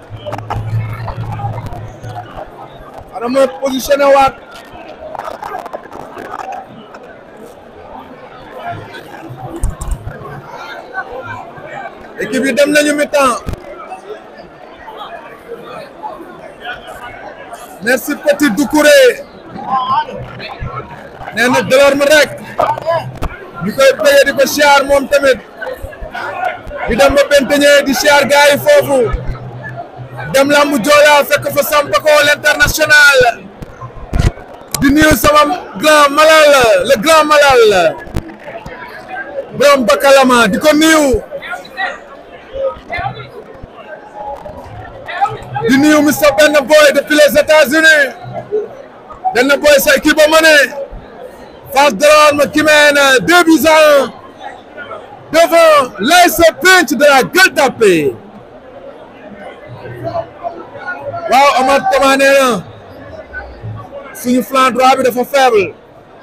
Ana ma positionné waat. équipe yi dem nañu mi-temps. merci Petit Doucouré. nee na Delorme rek ñu koy bëggee di ko siyaar moom tamit di dem ba Benteñe di siyaar gars yi foofu dem lambu Joola fekk fa Sampako l'international di nuyu sama grand malal le grand malal borom Bakalama di ko nuyu di nuyu Mr Benn Boy depuis les États-Unis Benn Boy sa équipe ba mëne Fass Delorme qui mène deux buts à un devant l'AS Penc de la Gueule Tapée waaw Amath Tama nee na suñu flanc droit bi dafa faible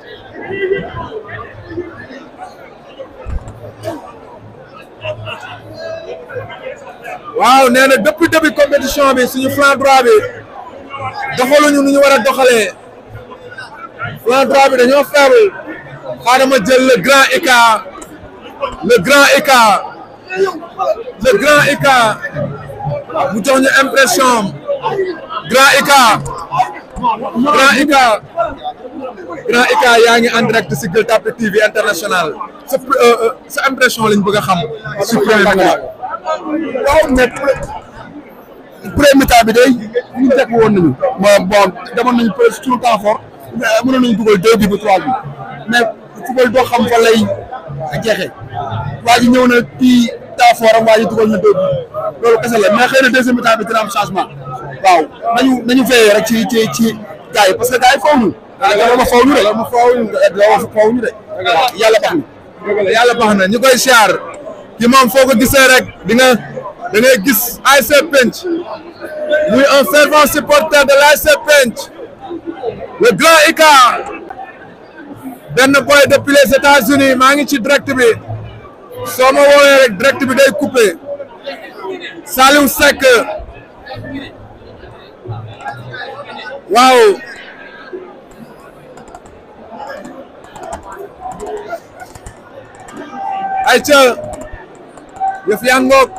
waaw nee na depuis début compétition bi suñu flanc droit bi doxaluñu nu ñu war a doxalee flanc droit bi dañoo faible xaaral ma jël le grand écart le grand écart le grand écart mu jox ñu impression am grand écart grand écart grand écart yaa ngi en direct si Gueule Tapée TV international sa sa impression lañ bëgg a xam si premier mi-temps waaw mais premier mi-temps bi day ñu teg woon nañu bon bon demoon nañu presque tout le temps fort mënoon nañu dugal deux bi ba trois bi mais football doo xam fa lay jeexee waa ji ñëw na kii temps fort am waa ji dugal na deux bi loolu kese la mais xëy na deuxième mi-temps bi dina am changement waaw nañu nañu veillé rek ci ci ci gars yi parce que gars yi faw ñu loolu ma faw ñu de loolu ma faw ñu de loolu faw ñu de yàlla baax na yàlla baax na ñu koy siyaar ki moom foo ko gisee rek di nga da ngay gis ASC Penc muy un fervent supporter de l'ASC Penc le grand écart benn boy depuis les États-Unis maa ngi ci direct bi soo ma woowee rek direct bi day coupé Saliou Seck waaw ayca yëf yaa ngoog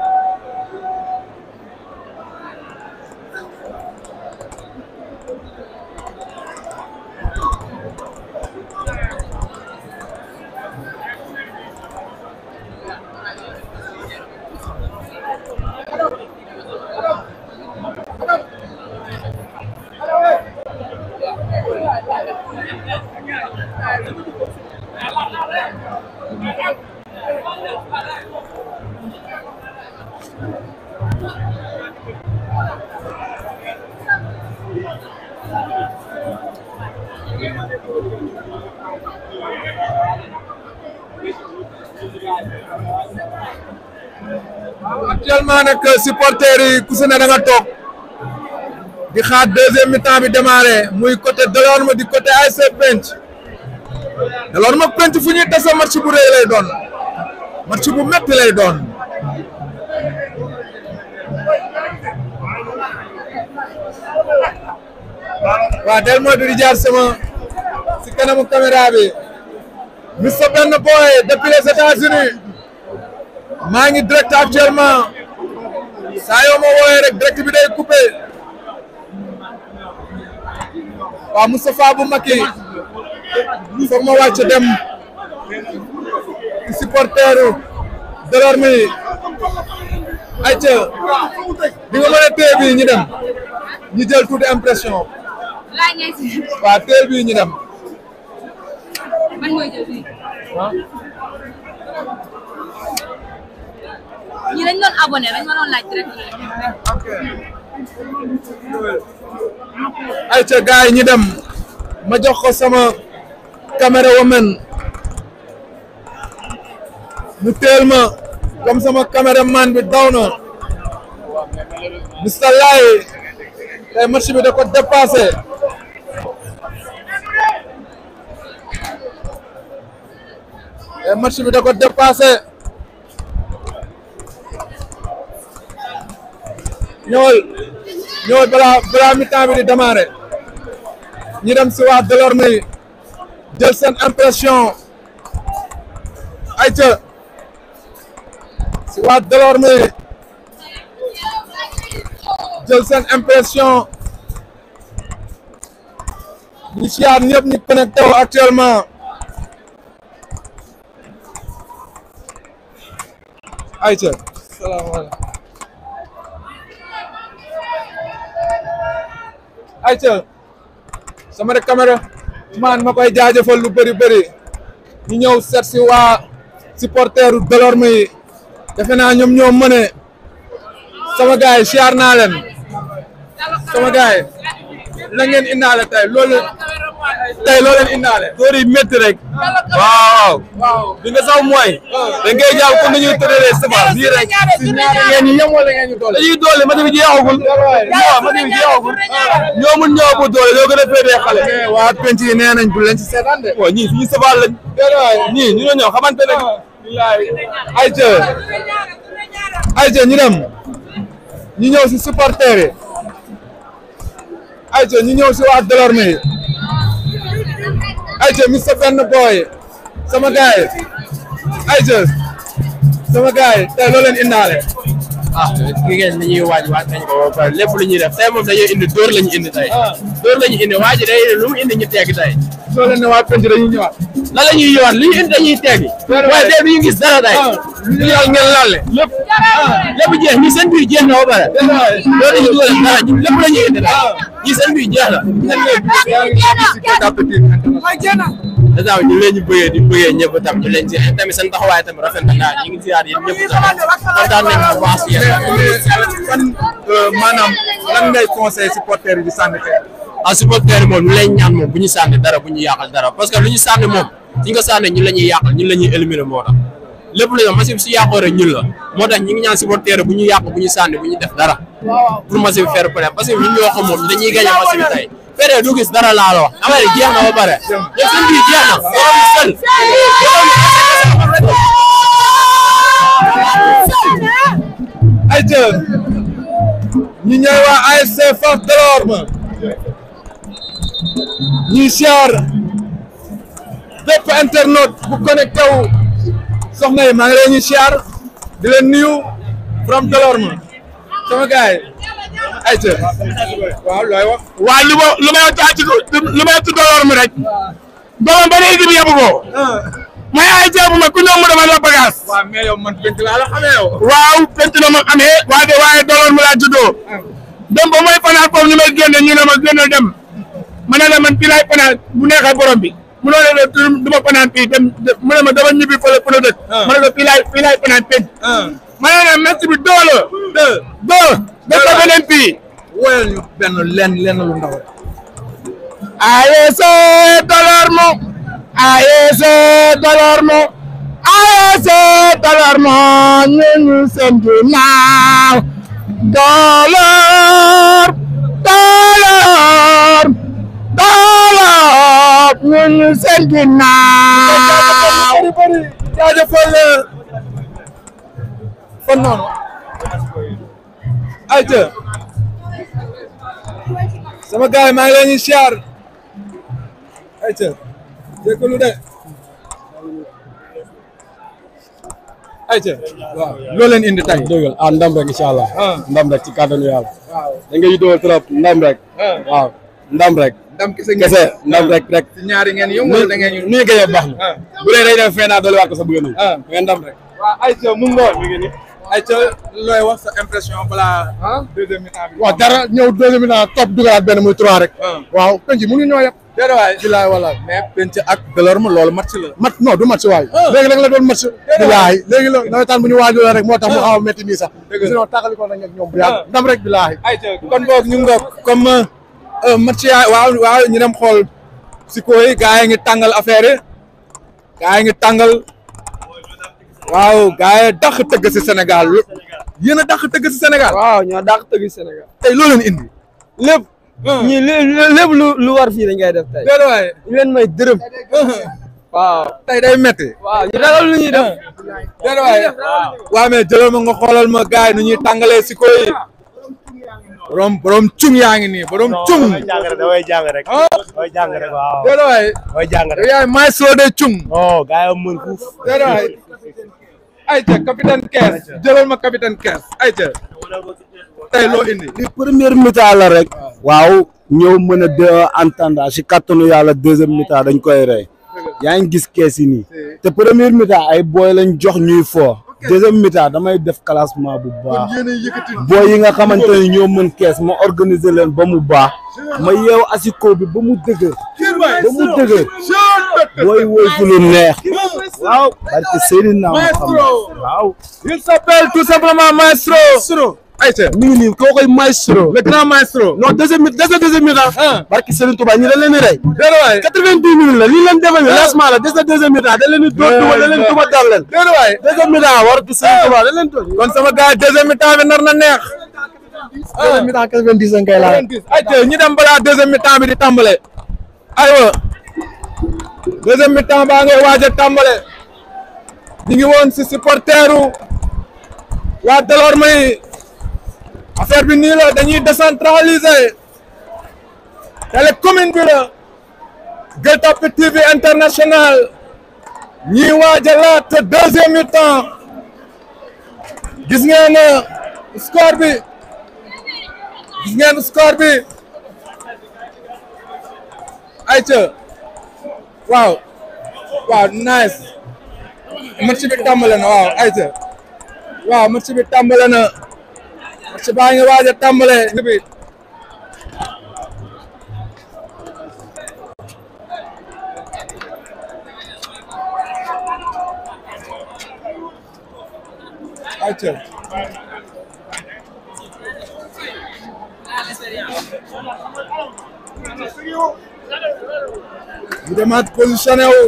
actuellement nag supporters yi ku si ne da nga toog di xaar deuxième mi-temps bi démarré muy côté Delorme di côté ASC Penc Delorme Penc fu ñuy tase match bu rëy lay doon match bu métti lay doon waaw del mooy di jaar sama si kanamu caméra bi Mr Benn Boy depuis les États-Unis maa ngi direct actuellement saa yoo ma woowee rek direct bi day coupé waaw Moustapha bu Maki foog ma wàcc dem ci supporteru Delorme yi ayca di nga mën a téye bii ñu dem ñu jël tuuti impression laaj ngay si waaw téye bii ñu dem man mooy jël fii ñi dañ doon abonné dañ ma doon laaj direct ayca gars yi ñu dem ma jox ko sama caméra woman mu teel ma comme sama caméraman bi daw na Mr Laye tey match bi da ko dépassé et match bi da ko dépassé ñëwal ñëwal balaa balaa mi-temps bi di démarrer ñu dem si waa Delorme yi jël seen impression ayca si waa Delorme yi jël seen impression ñu siyaar ñëpp ñu connecté wu actuellement ayca salaamaaleykum ayca sama rek caméra man ma koy jaajëfal lu bëri bëri ñu ñëw seet si waa supporteru Delorme yi defe naa ñoom ñoo mëne sama gars yi siyaar naa leen sama gars yi la ngeen indaale tey loolu tey loo leen indaale góor yi métti rek waaw li nga sax mooy dañ koy jàpp comme ni ñuy tëralee semence nii rek ngeen ñu yem wala ngeen ñu doole dañuy doole ma bi jeexagul non ma bi jeexagul ñoo mun ñoo ëpp doole ñoo gën a féetee xale waa penc yi nee nañ bu leen ci seetaan de waaw ñii suñu safaal lañ ñii ñu ñoo ñëw xamante ne ayca ayca ñu dem ñu ñëw si supporter yi ayca ñu ñëw si waa Delorme yi ayca Mr benn boy sama gars yi ayca sama gars yi tey loo leen indaale ah ki ngeen ni ñuy waaj waaj nañ ko ba pare lépp lu ñuy def tey moom dañuy indi dóor lañu indi tey dóor lañu indi waaj day lu mu indi ñu tegg tey soo leen ne waa penc dañuy ñëwaat lan la ñuy yowaat li ñu indi dañuy teggi waaye tey du ñu gis dara tey ñu ñëw ngeen lalle lépp lépp jeex ñi seen biir jeex na ba pare loolu dañuy dugal dara lépp la ñuy indi tey ñi seen biir jeex na dèjà ñu leen ñu bëggee di bëggee ñëpp tam ñu leen ci tamit seen taxawaay tamit rafet na daal ñu ngi ziar yéen ñëpp tamit kontaan nañ bu baax si yéen fan maanaam lan ngay conseil supporter yi di sànni xeer ah supporter yi moom ñu lay ñaan moom bu ñu sànni dara bu ñu yàqal dara parce que lu ñu sànni moom suñ ko sànni ñun la ñuy yàqal ñun la ñuy éliminer moo tax lépp lu ñu match bi su yàqoo rek ñun la moo tax ñu ngi ñaan supporter bu ñu yàq bu ñu sànni bu ñu def dara pour match bi fair play parce que ñun ñoo xam moom dañuy gagné match bi tey fere du gis dara laa la wax affaire yi jeex na ba pare ñoom seen biir jeex na borom sel ayca ñi ñooy waa ASC Fass Delorme ñuy siyaar bépp internaute bu connecté wu soxna yi maa ngi leen ñuy siyaar di leen nuyu from Delorme sama gars yi ayca waaw looy wax waaw lu ma lu may taa ci lu may tudd Delorme rek doomam ba léegi bi yóbbu ko may ay ceebu ma ku ñëw mu demal la bagage waaw mais yow man penc laa la xamee yow waaw penc na ma amee waaye waaye Delorme laa juddoo dem ba may fanaan foofu ñu may génne ñu ne ma génne dem ma ne la man fii laay fanaan bu neexee borom bi mu ne la du ma fanaan fii dem mu ne ma dama ñibbi fële fële dëkk ma ne ko fii laay fii laay fanaan penc ma ne la merci bi doo la deux doo def ko beneen fii woyal ñu benn lenn lenn lu ndaw rek ASC Delorme ASC Delorme ASC Delorme ñu ngi seen ginnaaw Delorme Delorme Delorme ñu ngi seen ginnaaw jaajëfal fan noonu ayca sama gars yi maa ngi leen di siyaar ayca jégalu de ayca waaw loo leen indi tey dëggal ah ndam rek incha allah ah ndam rek ci kàttanu yàlla waaw da ngay yittewoo trop ndam rek ah waaw ndam rek ndam kese ngeen kese ndam rek rek ci ñaari ngeen yëngu wala da ngeen ñu nu ñu gënee baax na ah bu dee day def fee naa doole waat ko sa bëgg nañ ah mais ndam rek waaw ayca mu ngoon mi ngi ni ayca looy wax sa impression balaa ah deuxième mi-temps bi waaw dara ñëw deuxième mi-temps topp dugalaat benn muy trois rek ah waaw penc mënu ñoo yëpp déedéet waay bilaay wala mais penc ak Delorme loolu match la mat non du match waay léegi nag la doon match bilaay léegi la nawetaan bu ñu waajoo rek moo tax mu xaw a métti nii sax Dëgg la. sinon tàqali ko nañ ak ñoom bu yàgg ndam rek bilaay ayca kon boog ñu nga comme euh, match yaa waaw waaw ñu dem xool si koy gaa yi ngi tàngal affaire yi gaa yi ngi tàngal waaw gaa yi dàq tëgg si Sénégal lu yéen a dàq tëgg si Sénégal waaw ñoo dàq tëgg Sénégal tey loo leen indi lépp ñii lépp lu lu war fii dañ koy def tey déedéet waay ñu leen may dërëm waaw tey day metti waaw ñu ragal lu ñuy def déedéet waaye waaw mais jëlal ma nga xoolal ma gars yi nu ñuy tàngalee si koy borom borom cung yaa ngi nii borom cung damay jàng rek damay jàng rek. ah damay jàng rek waaw. déedéet waaye damay jàng yow rek. yaay maestro de cung non gars yi mën fuuf. déedéet waaye ayca capitaine Kees jëlal ma capitaine Kees ayca tey loo indi li première mi-temps la rek. waaw ñëw mën a de entendre si kattanu yàlla deuxième mi-temps dañ koy rey. yaa ngi gis kees yi nii. te première mi-temps ay booy lañ jox ñuy fo. deuxième mi-temps damay def classement bu baax. booy yi nga xamante ne ñoo mën kees ma organiser leen ba mu baax. ma yeew asiko bi ba mu dëgër. ba mu dëgër. booy woy fu lu neex. waaw. parce que Seydina Muhammad waaw. il s'appelle tout simplement maestro maestro ayca mi ngi nii koo koy maestro. le grand maestro non deuxième mi deuxième deuxième mi-temps. ah barki Serigne Touba ñi dañ leen di rey. déedéet waaye quatre-vingt-dix minutes la lii leen defal ni lancement la des na deuxième mi-temps dañ leen di dóor duma dañ leen duma dal leen. déedéet waaye deuxième mi-temps waratu Serigne Touba dañ leen dóor. kon sama gars yi deuxième mi-temps bi nar na neex deuxième mi-temps quatre-vingt-dix nga koy laal. ayca ñu dem balaa deuxième mi-temps bi di tàmbale aywa deuxième mi-temps baa ngay waaj a tàmbale ñu ngi woon si supporteru waa Delorme yi affaire bi nii la dañuy décentraliser télé commune bi la Gueule Tapée TV international ñuy waaj a laat deuxième mi-temps gis ngeen score bi gis ngeen score bi ayca waaw waaw nice match bi tàmbale na waaw ayca waaw match bi tàmbale na match baa ngi waaj a tàmbale bi ayca ñu demaat positionné wu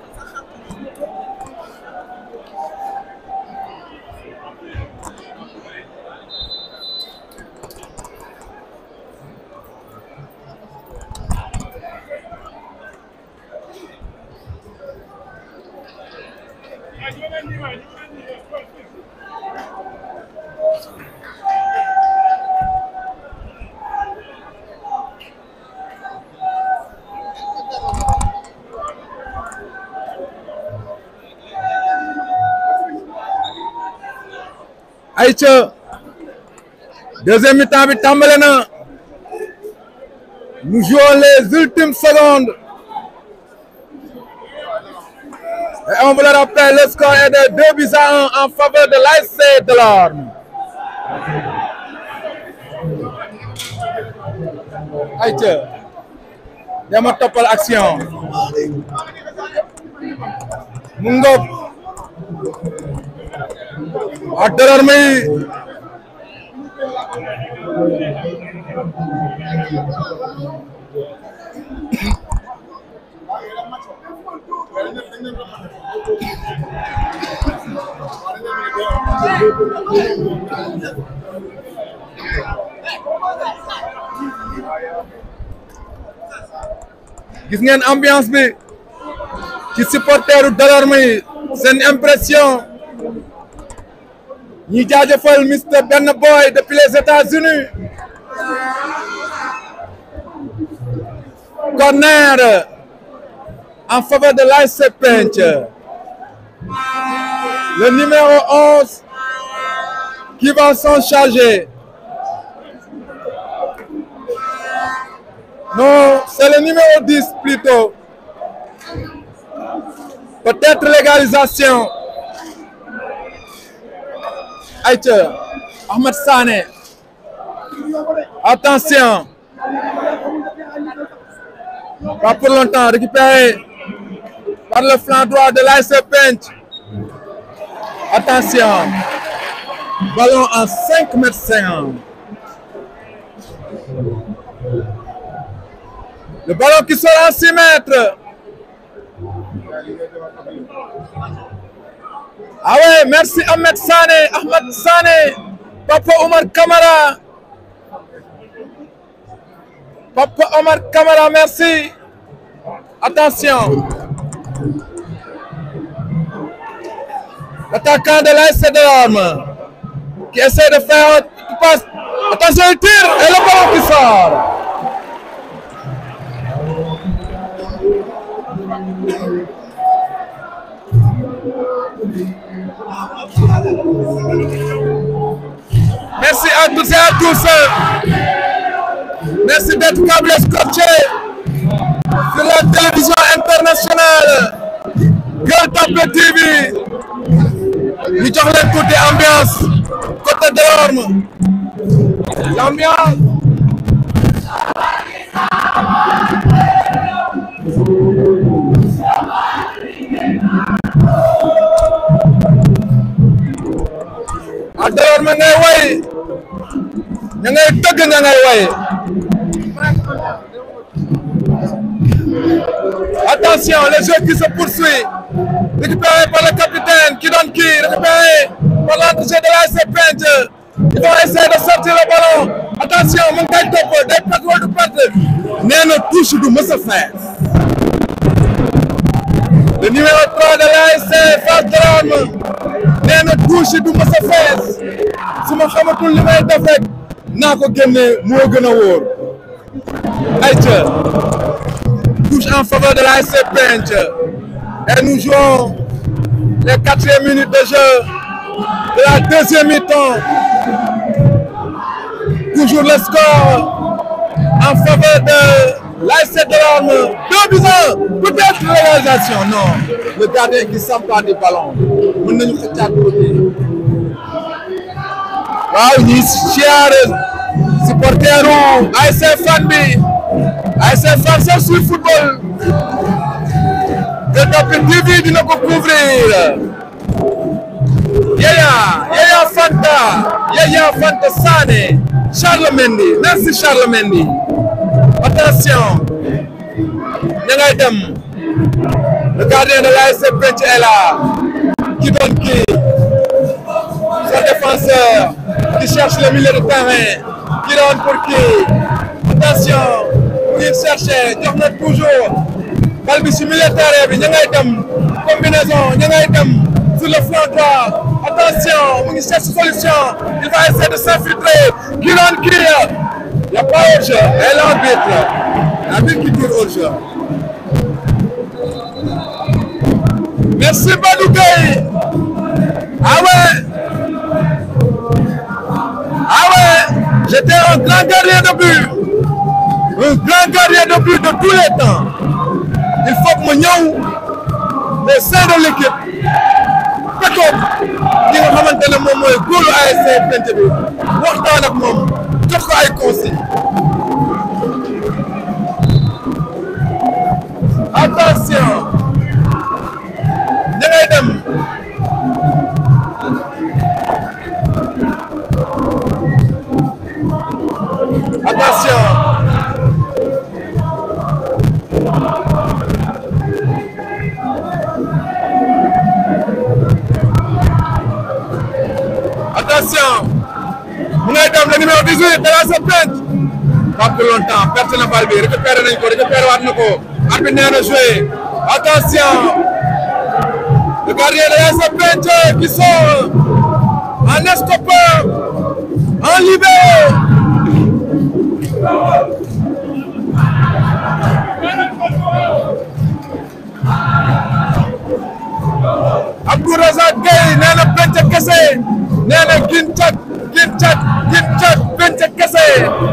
ayca deuxième mi-temps bi tàmbale na nous jouons les ultimes secondes et on vous le rappelle le score est de 2 buts à 1 en faveur de l'ASC Delorme ayca dama toppal action mu ngoog waa Delorme yi gis ngeen ambiance bi ci supporteru Delorme yi seen impression ñi jaajëfal Mr Ben Boy depuis les États-Unis corner en faveur de l'ASC Penc le numéro 11 qui va s'en charger non c'est le numéro 10 plutôt peut-être légalisation Aïcha Ahmed Sané attention pas pour longtemps récupéré par le flanc droit de l'ASC Pench attention ballon en 5 mètres 50 le ballon qui sera en 6 mètres Ah ouais, merci Ahmed Sané, Ahmed Sané, Papa Omar Kamara. Papa Omar Kamara, merci. Attention. L'attaquant de l'AS Delorme qui essaie de faire qui passe. Attention, il tire et le ballon qui sort. Merci à tous et à tous. Merci d'être câblés scotchés sur la télévision internationale Gueule Tapée TV. ñu jox leen tuuti ambiance côté Delorme l'ambiance a Delorme ngay way ña ngay tëgg ña ngay way attention le jeu qui se poursuit récupéré par le capitaine qui donne qui récupéré par l'entrée de l'ASC Pente il va essayer de sortir le ballon attention mu ngi koy topp day perte wala du perte nee na touche du mës a faire le numéro 3 de l'ASC Fass Delorme nee na touche du mës a faire su ma xamatul li may def rek naa ko génne moo gën a wóor ayca touche en faveur de l'ASC Pente et nous jouons les quatrième minutes de jeu de la deuxième mi-temps. Toujours le score en faveur de l'ASC Delorme. Deux buts à un. Peut-être réalisation. Non. Le gardien qui s'empare du ballon. Mën nañu xëccaat tuuti. waaw ñi siyaare supporteru ASC Fan bi ASC Fan c'est sur football. Gueule Tapée TV dina ko couvrir Yaya Yaya Fanta Yaya Fanta Sané Charles Mendy merci Charles Mendy attention ña ngay dem le gardien de l'ASC Pente est là qui donne qui son défenseur qui cherche le milieu de terrain qui donne pour qui attention il cherche jox na toujours bal bi si milieu terrain bi ña ngay dem combinaison ña ngay dem sur le flanc droit attention mu ngi cherche solution il va essayer de s'infiltrer qui doon kii y a pas hors-jeu et l'arbitre l'arbitre qui tire hors-jeu merci Badou Gueye ah ouais ah ouais j'étais un grand gardien de but un grand gardien de but de tous les temps il faut que ma ñëw au sein de l'équipe fekkoon ki nga xamante ne moom mooy góolu ASC Pente bi waxtaan ak moom jox ko ay consignes attention ña ngay dem attention attention mu ngay dem le numéro 18 de la Pente pas pour longtemps perte na bal bi récupéré nañ ko récupéré waat na ko arbitre nee na joué attention le gardien de la Pente qui sort en estoppeur en libéré Abdou Razak Gueye nee na Pente kese nee na gin cat gin cat gin cat Pente kese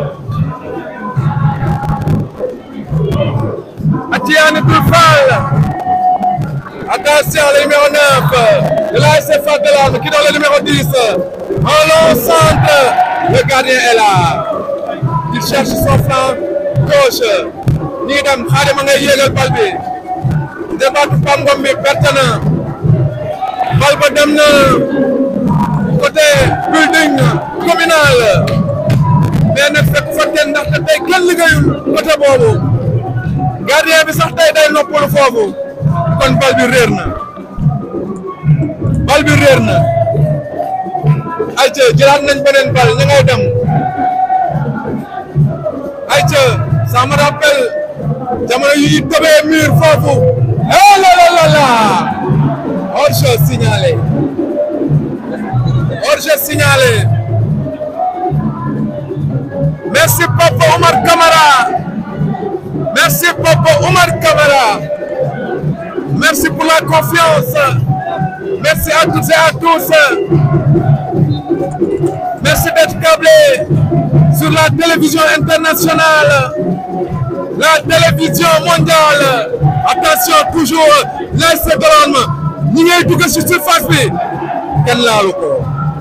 Atiane Doul Fall attention le numéro 9 de l'ASC Fass Delorme qui donne le numéro 10 en long centre le gardien est là il cherche son flanc gauche ñi ngi dem Xaadim a ngay yéegal bal bi débat Pam Ngom bi perte na bal ba dem na côté building communal mais nag fekk fa kenn ndaxte tey kenn liggéeyul côté boobu gardien bi sax tey day noppalu foofu kon bal bi réer na bal bi réer na ayca jëlaat nañ beneen bal ña ngay dem ayca ça me rappelle jamono yi ñu tëbee mur foofu eh la la la la hors-jeu signalé hors-jeu signalé. Merci Papa Omar Kamara. Merci Papa Omar Kamara. Merci pour la confiance. Merci à toutes et à tous. Merci d'être câblés sur la télévision internationale, la télévision mondiale. Attention, toujours l'ASC Delorme ñi ngay dugg ci surface bi kenn laalu ko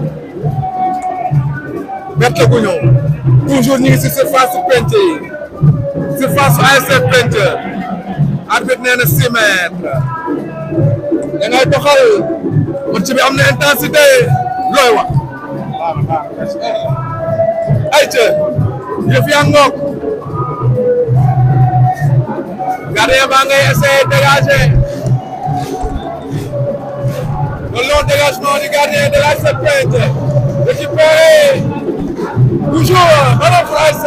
berte gu ñëw toujours ñu ngi ci surface su penc yi surface su ASC penc arbitre nee na six mètres da ngay doxal match bi am na intensité looy wax ayca yëf yaa ngoog gardien baa ngay essayer dégager le long dégagement du gardien de l'ASC Pointe récupéré toujours ballon pour ASC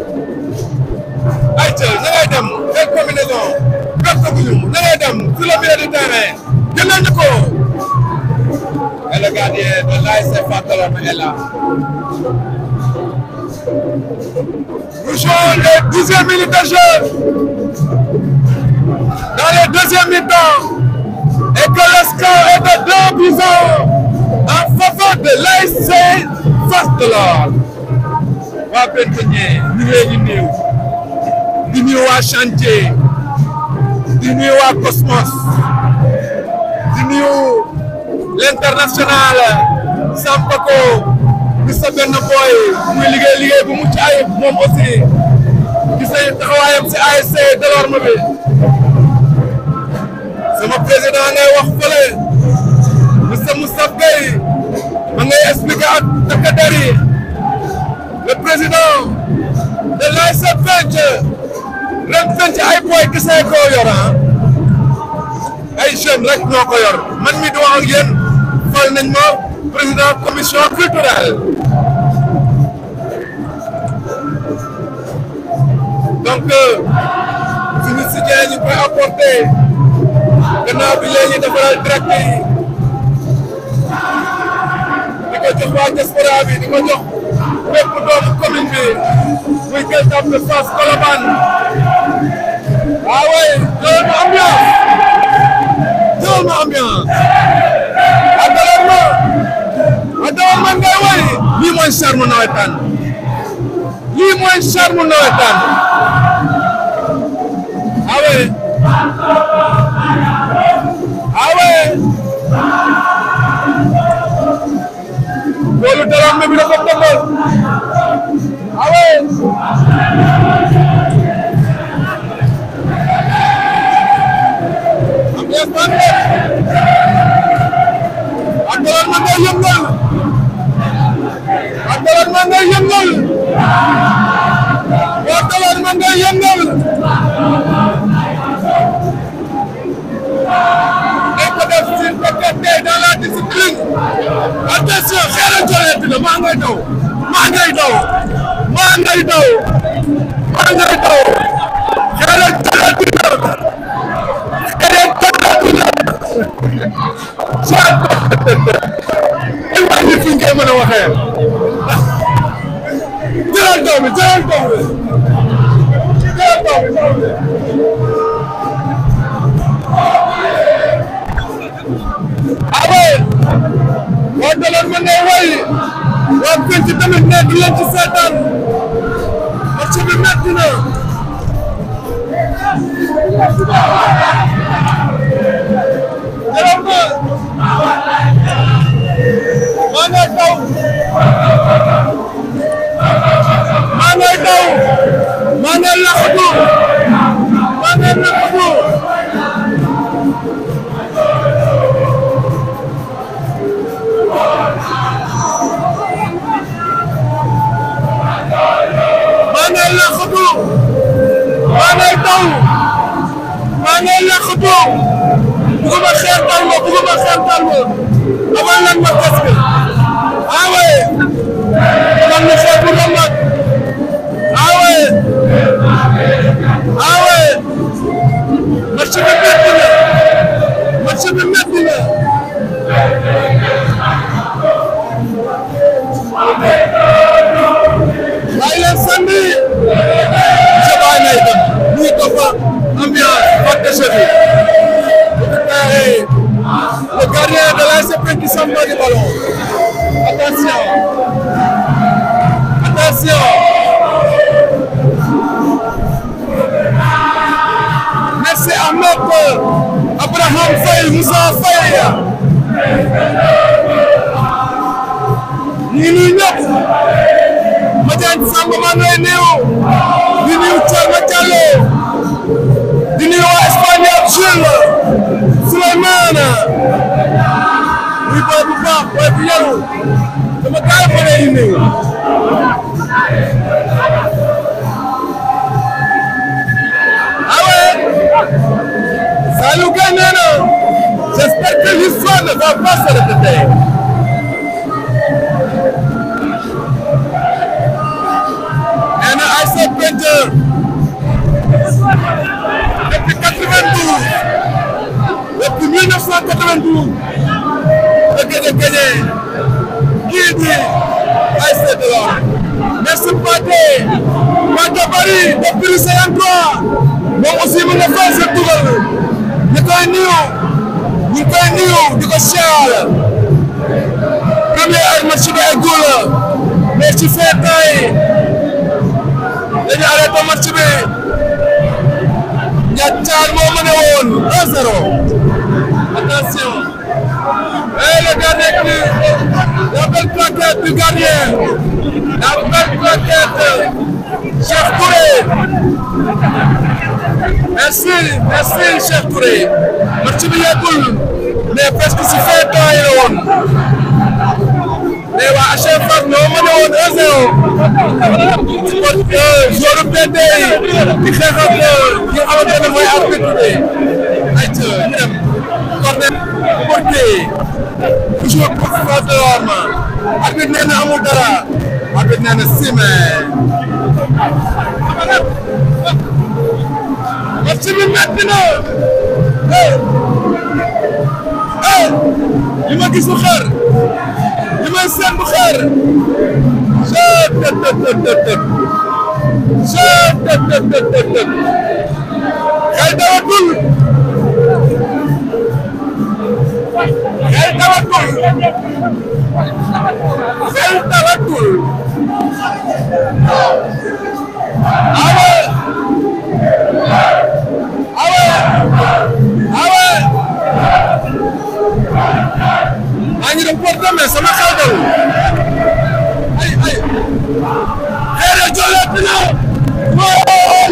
ayca na ngay dem quelle combinaison perte bu ñu na ngay dem sur le milieu du terrain jëndal ñu ko et le gardien de l'ASC Fass Delorme est là nous jouons les dixième minutes de jeu dans les deuxième mi-temps et que le score est de deux buts en faveur de l'ASC Fass Delorme waa Benteñe ñu ngi leen di nuyu di nuyu waa chantier di nuyu waa Cosmos di nuyu l'international Sampako di sa benn boy muy liggéey liggéey bu mucc ayib moom aussi gis nañu taxawaayam si ASC Delorme bi sama président ngay wax fële monsieur Moustapha Gueye ma ngay expliquer ak takk-der yi le président de l'ASC Penc ren Penc ay boy gisee koo yor ah ay jeunes rek ñoo ko yor man mi di wax ak yéen fal nañ ma président commission culturelle donc suñu soutien ñu koy apporter gannaaw bi léegi defaral direct yi di ko jox waa diaspora bi di ko jox bépp doomu commune bi muy Gueule Tapée Fass Colobane ah oui jëlal ma ambiance jëlal ma ambiance ah dalal ma ah dalal ma ngay way lii mooy charme nawetaan lii mooy charme nawetaan ah oui ah oui loolu dalal ma bi dafa tëmbal ah oui ambiance baa ngi ak dalal ma ngay yëngal ak dalal ma ngay yëngal ak dalal ma ngay yëngal dañ ko def si fekkente dans la discipline attention xeeral joleeti la maa ngay daw maa ngay daw maa ngay daw maa ngay daw xeeral joleeti la xeeral joleeti la ay waay ni fi ngay mën a waxee jëlal daw bi jëlal daw bi jëlal daw bi daw bi abe waa Delorme ma ngay way waa Penc tamit nekk leen ci seetaan match bi metti na Delorme maa ngay daw maa ngay daw maa ngay laxatu maa ngay laxatu maa ngay laqatu maa ngay daw maa ngay laqatu bëgguma xeertal ma bëgguma xeertal ma amal lan ma tes bi ah oui man mi xeer bu ramat ah oui ah oui match bi metti na match bi metti na Samba di ballon attention attention merci Ahmed Abraham Faye Moussa Faye ñu ngi nuyu ñëpp Madiagne Samb maa ngi lay nuyu di nuyu Thierno Diallo di nuyu waa Espagne ak Jules Souleymane muy booy bu baax booy bu yaru sama gars yi ma lay nuyu ah ouais Saliou Gueye nee na j'espère que l'histoire ne va pas se répéter nee na Aïssa Peintre depuis 92 depuis 1992 la gën a gagné kii di Aïssa Delorme merci Pathé Pathé Bari depuis 53 moom aussi mu nga fay sa dugal ñu koy nuyu ñu koy nuyu di ko siyaar premier match bi eggul mais ci feetaay dañu arrêté match bi Ndiathane moo mën a woon 1-0 attention et le gardien qui la belle plaquette du gardien la belle plaquette Cheikh Touré merci merci Cheikh Touré match bi yeggul mais presque si feetaay la woon mais waa HFM ñoo mën a woon 1-0 kon joueur PD di xeex ak ki nga xamante ne mooy arbitre bi ayca ñu dem corner porté toujours pour face de l'orme arbitre nee na amul dara arbitre nee na sime match bi metti na eh eh li ma gis bu xeer li may seen bu xeer seet tët tët tët tët tët seet tët tët tët tët tët xel dawatul xel dawatul xel dawatul awe awe awe maa ngi doon porté mais sama xel dal ay ay xeere jolleet na mooy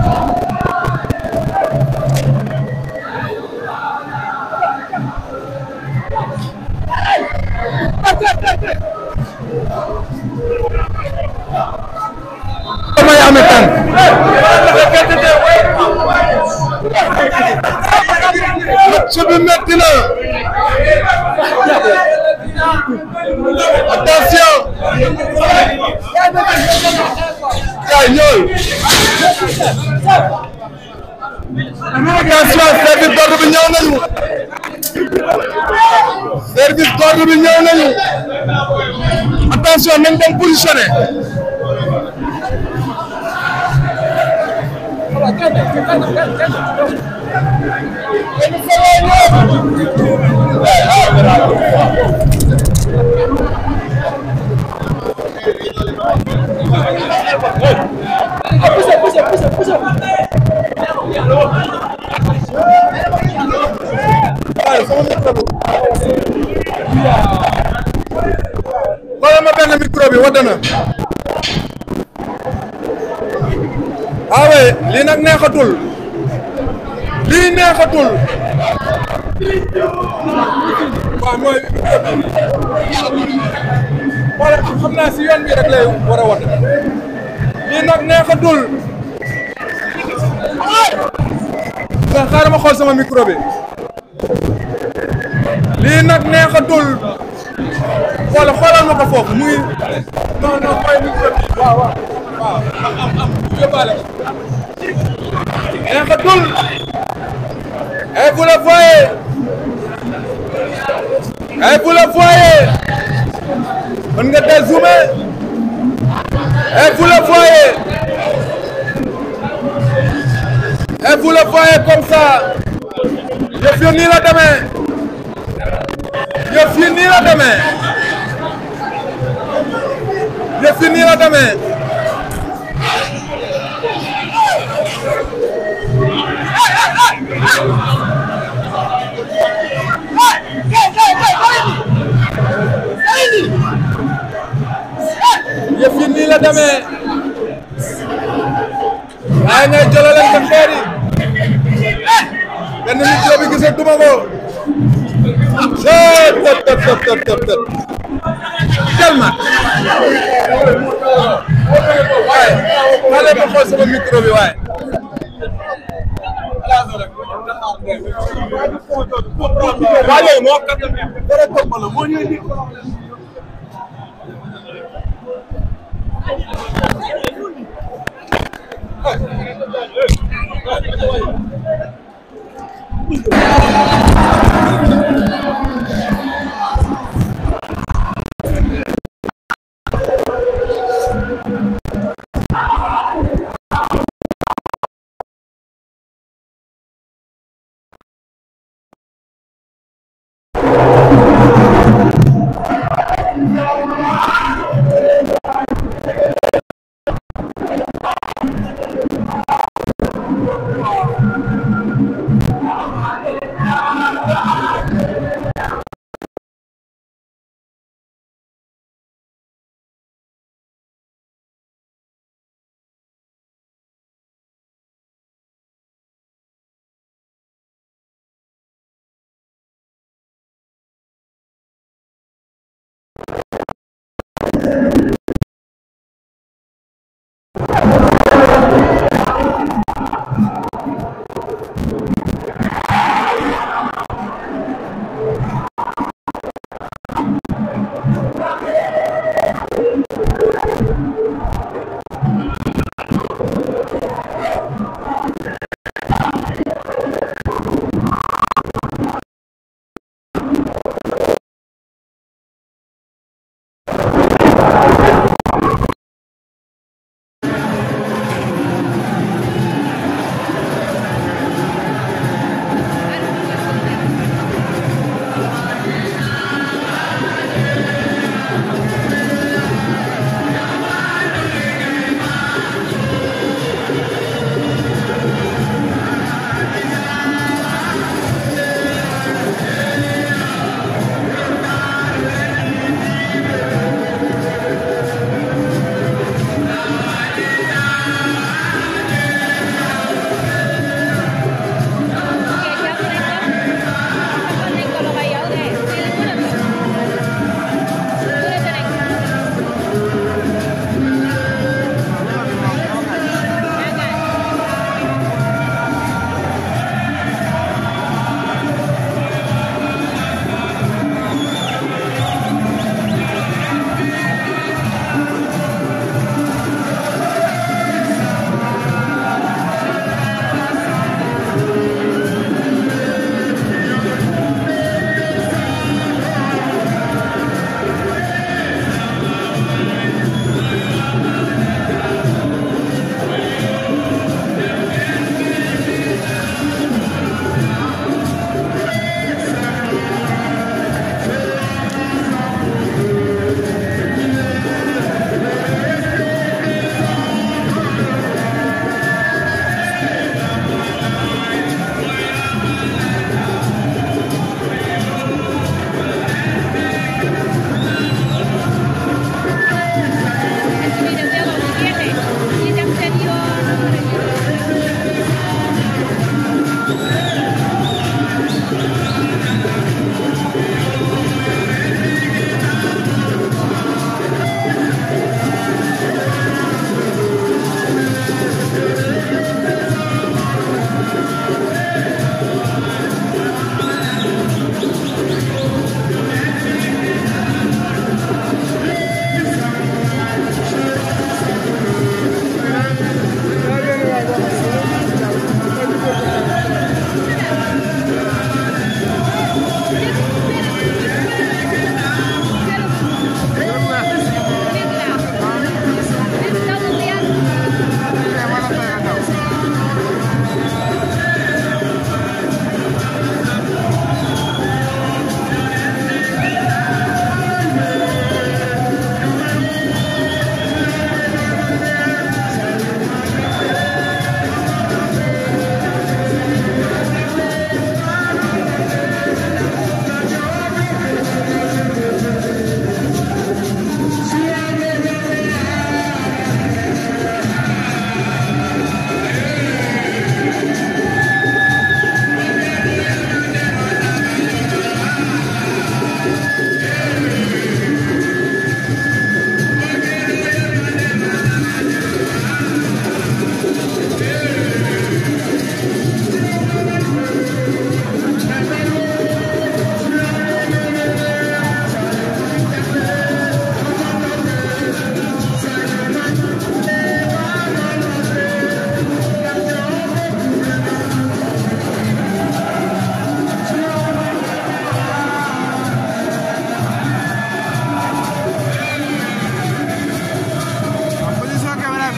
damay ame tànk match bi metti na attention kay ñëwal attention service d'ordre bi ñëw nañu service d'ordre bi ñëw nañu attention nañ dem positionné xoolal ma benn micro bi wadd na waawe lii nag neexatul lii neexatul waaw mooy wala xam naa si yoon bi rek lay war a wadd lii nag neexatul nga xaaral ma xool sama micro bi lii nag neexatul wala xoolal ma ko foofu muy non non mooy micro bi waaw waaw waaw am am am yóbbaale ko neexatul et vous le voyez et vous le voyez mën nga dézoomer et vous le voyez et vous le voyez comme ça yëf yi nii la demee yëf yi nii la demee yëf yi nii la demee yëf yi nii la demee waaye ngay jëlalante xeer yi benn micro bi gisatuma ko tëp tëp tëp tëp tëp tëp tëp tellement waaye xale ma xool sama micro bi waaye waaye moo kat dara topp la moo ñëw ni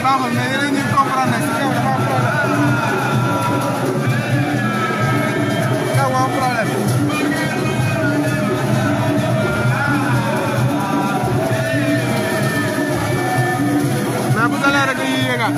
baaxul mais yéen a ngi comprendre ne si kaw dafa am problème. kaw moo am problème. mais bu dalee rek dañuy yéegaat.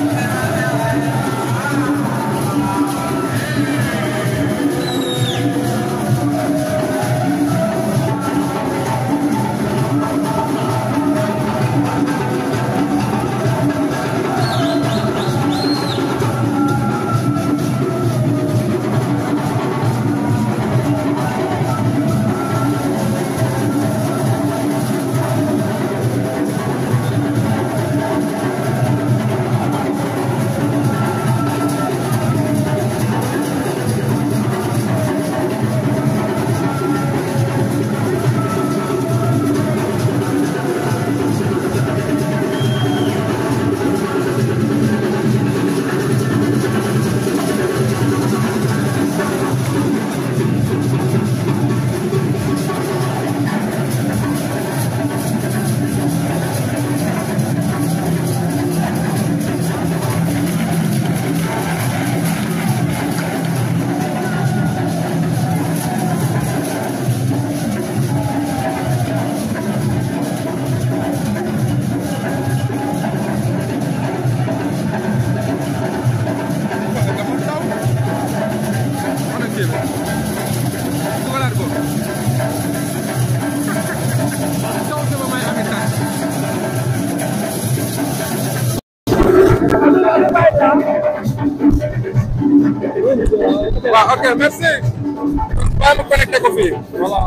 waaw ok merci. bàyyi ma connecté ko fii voilà.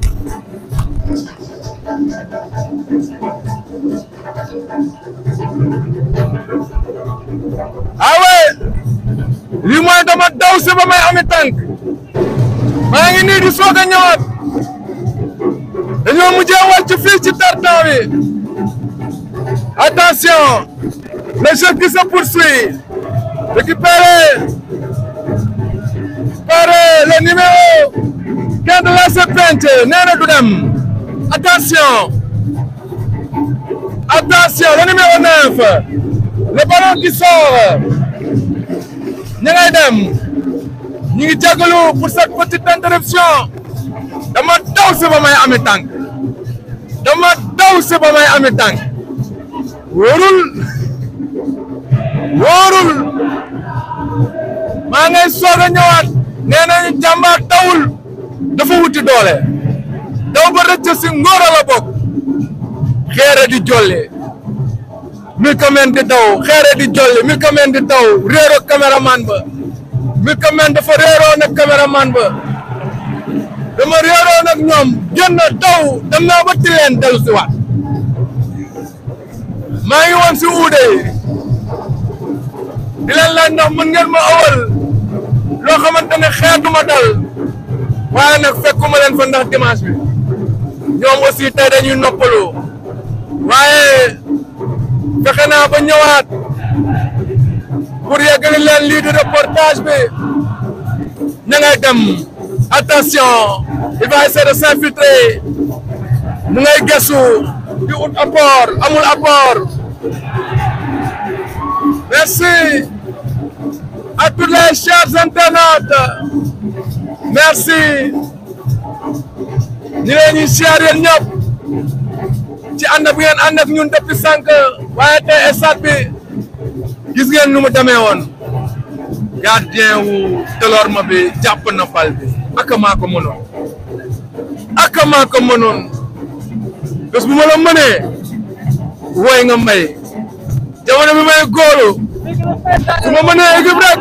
ah ouais lii mooy dama daw si ba may ami tànk maa ngi nii di soog a ñëwaat dañoo mujjee wàcc fii ci tartan bi attention le jeu qui se poursuit récupéré par le numéro 15 de la serpente nee na du dem attention attention le numéro 9 le ballon qui sort ñi ngay dem ñi ngi jégalu pour cette petite interruption dama daw si ba may ami tànk dama daw si ba may ami tànk wóorul wóorul maa ngay soog a ñëwaat nee nañu jàmbaar dawul dafa wuti doole daw ba rëcc si ngóor la bokk xeere di jolli Milkman di daw xeere di jolli Milkman di daw réero caméraman ba Milkman dafa réeroo nag caméraman ba dama réeroo nag ñoom génn daw dem naa ba tileen dellu si waat maa ngi woon si uude yi di leen laaj ndax mën ngeen ma awal loo xamante ne xeetuma dal waaye nag fekkuma leen fa ndax dimanche bi ñoom aussi tey dañuy noppalu waaye fexe naa ba ñëwaat pour yeggali leen lii di reportage bi ña ngay dem attention il va essayer de s'infiltrer mu ngay gëstu di ut apport amul apport merci à tous les chers internautes merci ñu leen ñuy siyaar yéen ñëpp ci ànd bu ngeen ànd ak ñun depuis sànq waaye tey stade bi gis ngeen nu mu demee woon gardien wu Delorme bi jàpp na bal bi ak maa ko mënoon ak maa ko mënoon bés bu ma la mënee woy nga may jamono bi may góolu su ma mënee équipe rek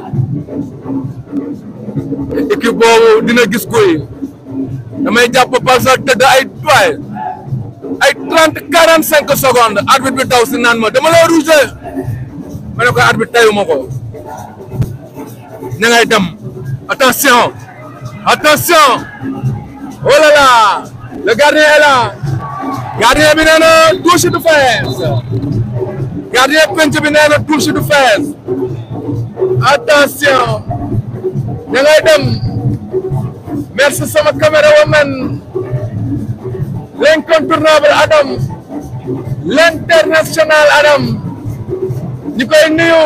équipe boobu dina gis kuy damay jàpp bal sax tëdd ay doy ay trente quarante cinq secondes arbitre bi daw si naan ma dama lay rouge ma ne ko arbitre tayuma ko ña ngay dem attention attention oh là là le gardien est là gardien bi nee na touche du fees gardien penc bi nee na touche du fees attention ña ngay dem merci sama caméra woman l'incontournable Adam l'international Adam ñu koy nuyu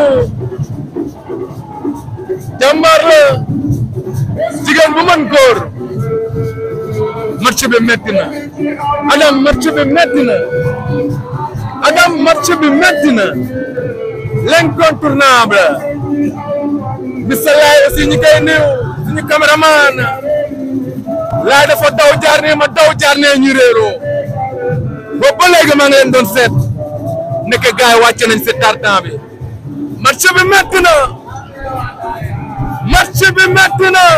jàmbaar la jigéen bu mën góor match bi metti na Adam match bi metti na Adam match bi metti na l'incontournable Mr Laye aussi ñu koy nuyu suñu caméraman Laye dafa daw jaar ne ma daw jaar ne ñu réeroo boobu ba léegi maa ngi leen doon seet nekk gars yi wàcce nañ si tartan bi match bi metti na match bi metti na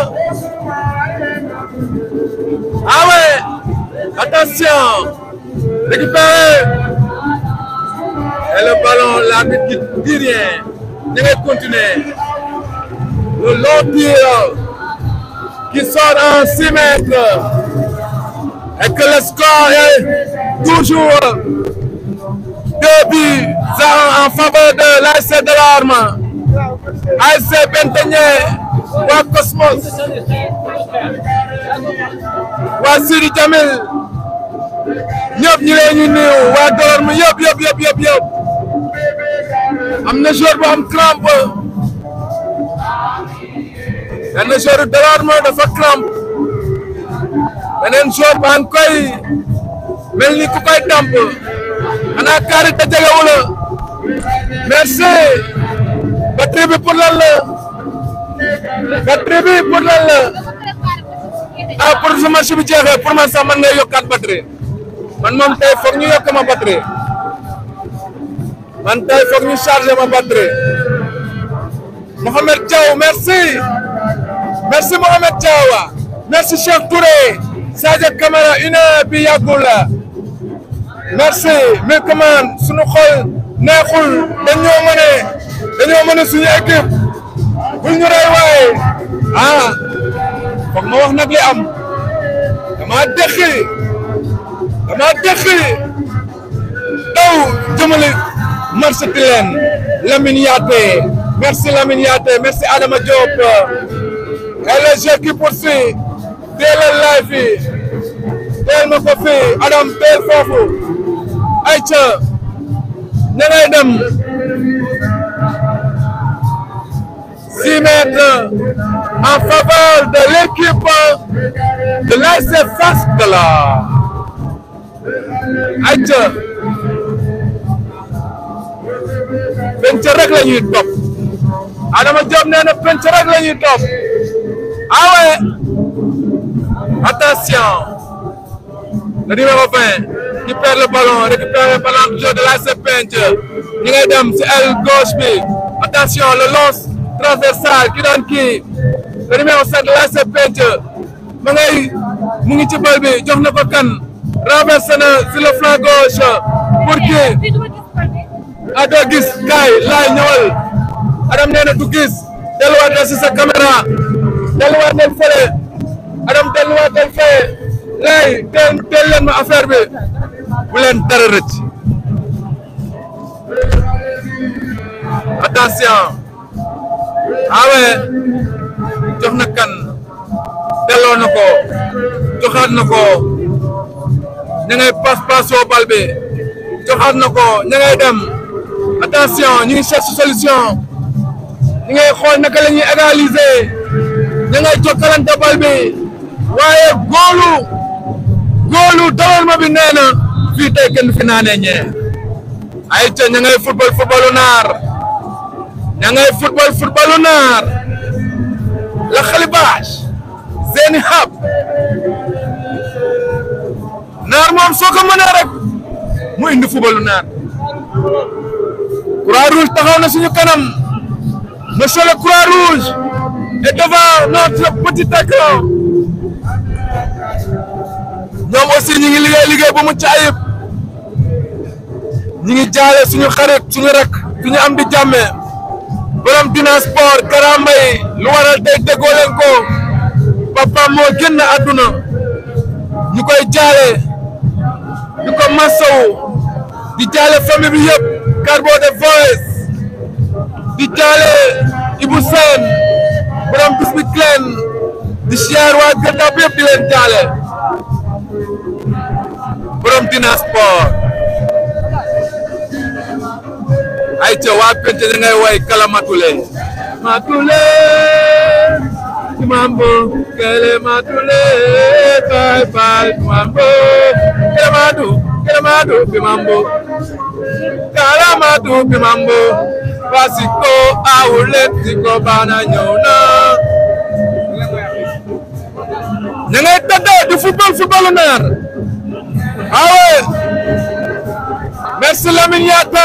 ah ouais attention récupéré et le ballon l'arbitre qui dit rien ñu ngay continuer le long tir qui sort en 6 mètres et que le score est toujours deux buts à un en faveur de l'ASC de l'Arme ASC Benteñe waa Cosmos waa Sidi Jamil ñëpp ñu leen ñu nuyu waa Dorme yëpp yëpp yëpp yëpp yëpp am na joueur bu am crampe benn joueur de l'Arme dafa crampe beneen joueur ba an koy mel ni ku koy damp xanaa kaari te jegewu la merci batterie bi pour lan la batterie bi pour lan la ah pour su match bi jeexee pour man sax man ngay yokkaat batterie man moom tey foog ñu yokk ma batterie man tey foog ñu charger ma batterie Mohamed Diaw merci merci Mohamed Diaw merci Cheikh Touré Sadio Camara une heure bi yàggul la merci mais comment suñu xol neexul dañoo mën a dañoo mën a suñu équipe bul ñu rey waaye ah foog ma wax nag li am dama dëkki dama dëkki daw jëmale marché Tilène Lamine Yaté merci Lamine Yaté merci Adama Diop et le jeu qui poursuit teelal laay fii teel ma ko fii Adam teel foofu ayca ña ngay dem six mètres en faveur de l'équipe de l'ASC Fass Dala ayca penc rek la ñuy topp Adama Diop nee na penc rek la ñuy topp ah ouais attention le numéro 20 qui perd le ballon récupère le ballon du jeu de l'ASC Penc ñi ngay dem si aile gauche bi attention le lance transversal ki doon kii le numéro 7 de l'ASC Penc ma ngay mu ngi ci bal bi jox na ko kan renversé na sur le flanc gauche pour kii a doo gis kaay laay ñëwal Adam nee na du gis delluwaat na si sa caméra delluwaat nañ fële Adam delluwaat nañ fële laay teel teel leen ma affaire bi bu leen dara rëcc attention awe jox na kan delloo na ko joxaat na ko ña ngay pas pasoo bal bi joxaat na ko ña ngay dem attention ñu ngi cherche solution ñu ngay xool naka la ñuy égaliser ña ngay jokkalante bal bi waaye góolu góolu dawal ma bi nee na fii tey kenn fi naanee ñee ay ca ña ngay football footballu naar ña ngay football footballu naar la xalibaas seeni xab naar moom soo ko mënee rek mu indi footballu naar croix rouge taxaw na suñu kanam monsieur le croix rouge est devant notre petit écran ñoom aussi ñi ngi liggéey liggéey bu mucc ayib ñi ngi jaale suñu xarit suñu rek suñu am di jàmme borom dina sport karambay lu waral tey déggoo leen ko papa moo génn àdduna ñu koy jaale di ko masawu di jaale famille bi yëpp Carbo de Voice di jaale Ibou Sène borom bis bi cleen di siyaar waa gëndaab yëpp di leen jaale borom dina sport ay ca waa pente da ngay way kala matule matule mambo kele matule bye bye mambo kele madu kele madu mambo kala madu mambo basiko awule tiko bana ñëw na ña ngay tëdde di football footballu naar awe merci Lamine Yatta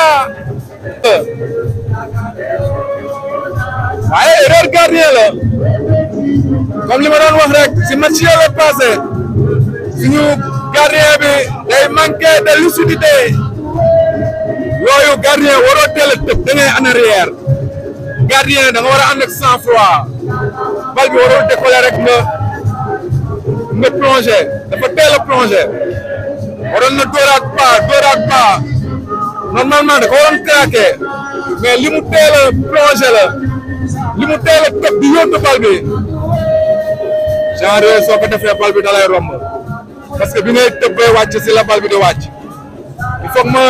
waaye erreur gardien la comme li ma doon wax rek si match yële passé suñu gardien bi day manqué de lucidité yooyu gardien waroo teel a tëb da ngay en arrière gardien da nga war a ànd ak sang froid bal bi waroo décoller rek nga nga plongé dafa teel a plongé waroon na dóoraat pas dóoraat pas normalement da ko waroon craqué mais li mu teel a plongé la li mu teel a tëb di yóbbu bal bi genre soo ko defee bal bi da lay romb parce que bi ngay tëb bay wàcc si la bal bi di wàcc il faut que ma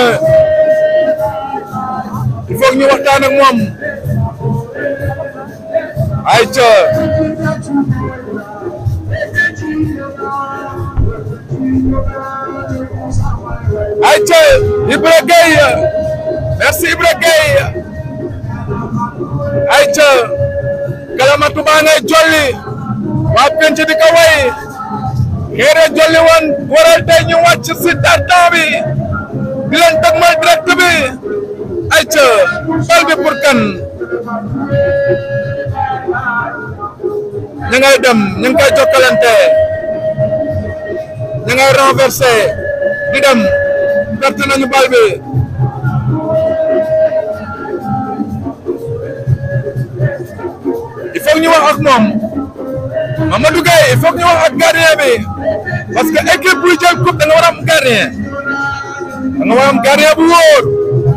il faut que ñu waxtaan ak moom ay ca ay ca Ibra Gueye merci Ibra Gueye ay ca kalamatu baa ngay jolli waa penc di ko way xeere jolli woon waral tey ñu wàcc si tartan bi di leen dëgmal direct bi ay ca bal bi pour kan ña ngay dem ña ngi koy jokkalante ña ngay renversé di dem perte nañu bal bi il faut ñu wax ak moom Mamadou Gueye il faut ñu wax ak gardien bi parce que équipe buy jël coupe da nga war a am gardien da nga war a am gardien bu wóor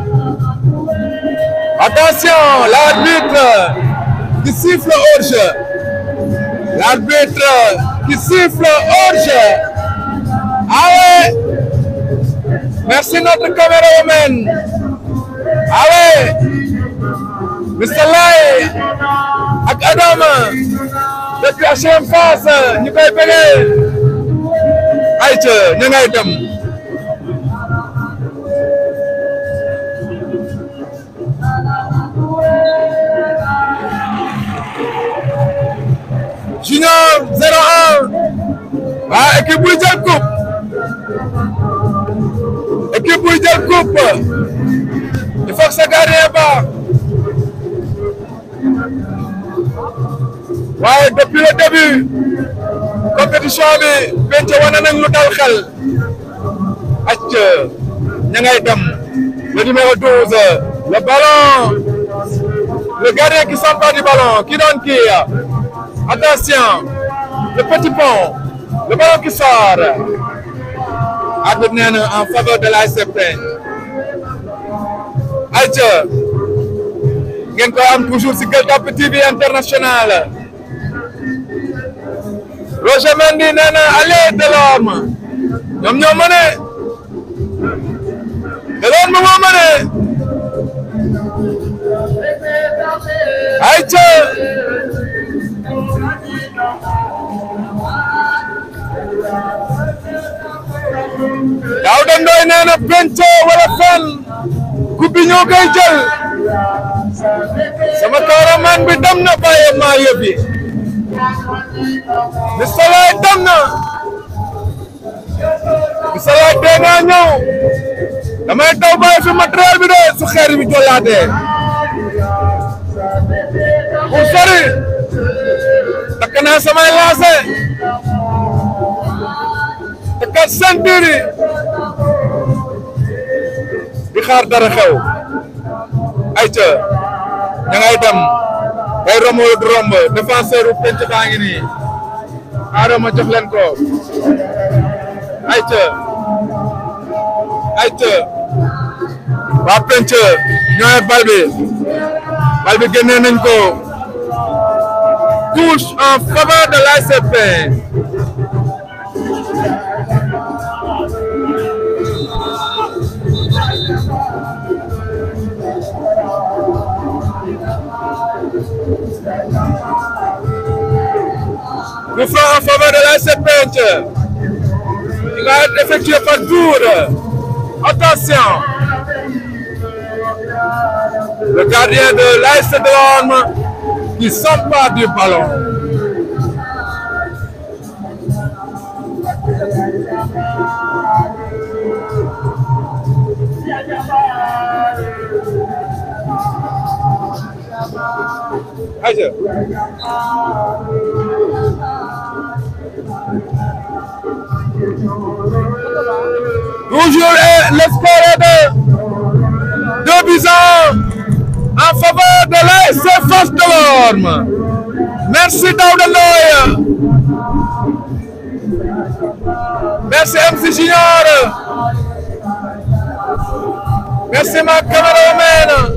attention l'arbitre qui siffle hors-jeu l'arbitre qui siffle hors-jeu ah ouais merci notre caméraman ah ouais Mr Lay ak Adama depuis HLM Fass ñu koy bëggee ayca ñu ngay dem Junior 01 waa équipe buy jël coupe équipe buy jël coupe il faut que sa gardien baax waaye depuis le début compétition bi penc wane nañ lu dal xel acc ña ngay dem le numéro 12 le ballon le gardien qui s'empare du ballon qui donne kii attention le petit pont le ballon qui sort arbitre nee na en faveur de l'ASC acc ngeen koy am toujours si Gueule Tapée TV international Roger Mendy nee na allez Delorme ñoom ñoo mëne Delorme moo mëne ayca Daouda Ndoye nee na penco wala fen coupe bi ñoo koy jël sama cameraman bi dem na bàyyi maa yóbbi Mister Laye dem na Mister Laye tee naa ñëw damay taw bàyyi fi matériel bi de su xeer bi jolaatee pour sori takk naa samay lancé takkat ceinture yi di xaar dara xew ayca ña ngay dem day romb du romb défenseur bu penc baa ngi nii xaaral ma jox leen ko ayca ayca waa penc ñooy bal bi bal bi génnee nañ ko touche en faveur de l'ASP Coup franc en faveur de l'ASC Peintre. Il va être effectué par Dour. Attention. Le gardien de l'ASC de l'Orme qui s'empare du ballon. Aïe. Toujours eh, le score est de 2 buts à un en faveur de l'ASC Fass Delorme. Merci Daouda Ndoye. Merci MC Junior. Merci ma caméraman.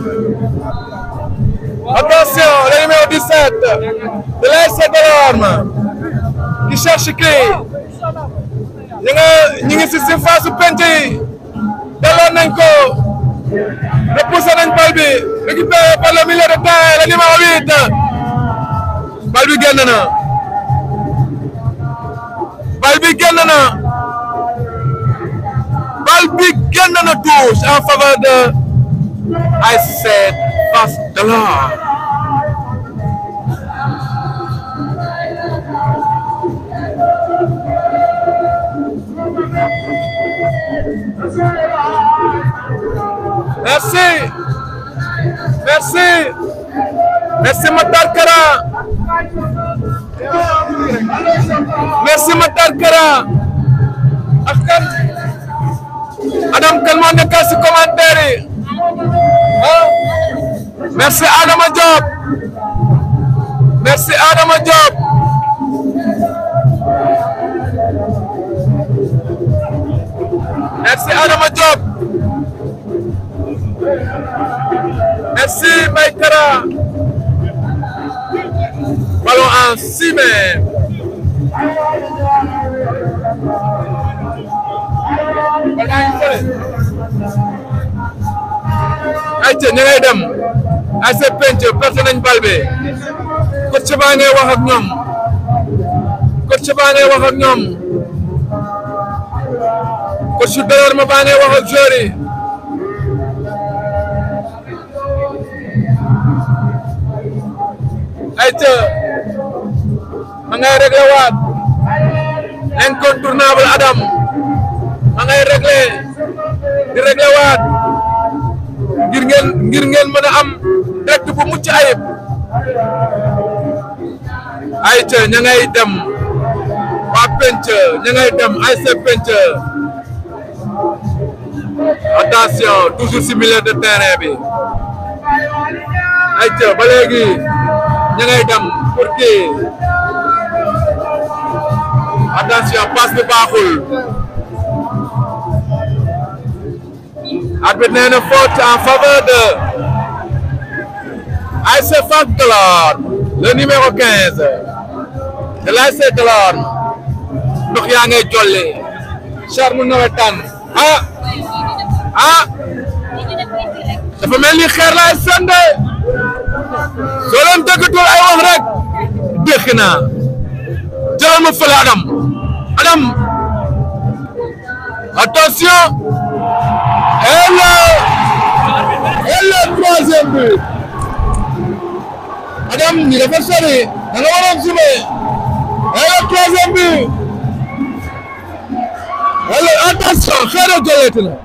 Attention, le numéro 17 de l'ASC Delorme qui cherche qui ñu ngi ñu ngi si surface penc yi delloo nañ ko repoussé nañ bal bi récupéré par le milieu de terrain le numéro 8 bal bi génn na bal bi génn na bal bi génn na touche en faveur de ASC Fass Delorme Merci. Merci. Merci Matar Kara. Merci Matar Kara. ak kan Adam kan moo nekk si commentaire yi ah merci Adama Diop merci Adama Diop merci Adama Diop Merci Maïkara. Ballon en 6 mètres. ayca ña ngay dem ay sa penc perte nañ bal bi coach baa ngay wax ak ñoom coach baa ngay wax ak ñoom coach Delorme baa ngay wax ak joueur yi ayca ma ngay réglé waat incontournable Adam ma ngay réglé di réglé waat ngir ngeen ngir ngeen mën a am direct bu mucc ayib ayca ña ngay dem waa penc ña ngay dem ay sa penc attention toujours si milieu de terrain bi ayca ba léegi ña ngay dem pour kii attention passe bi baaxul arbitre nee na faute en faveur de ASC Fass Delorme le numéro 15 de l'ASC Delorme ndox yaa ngay jolli charme nawetaan ah ah dafa mel ni xeer laay sande soo leen dëggatul ay wax rek dégg naa jëlal ma fële Adam Adam attention et le et le troisième but Adam ñi dafa sori da nga waroon sume et le troisième but et le attention xeer a jëleeti na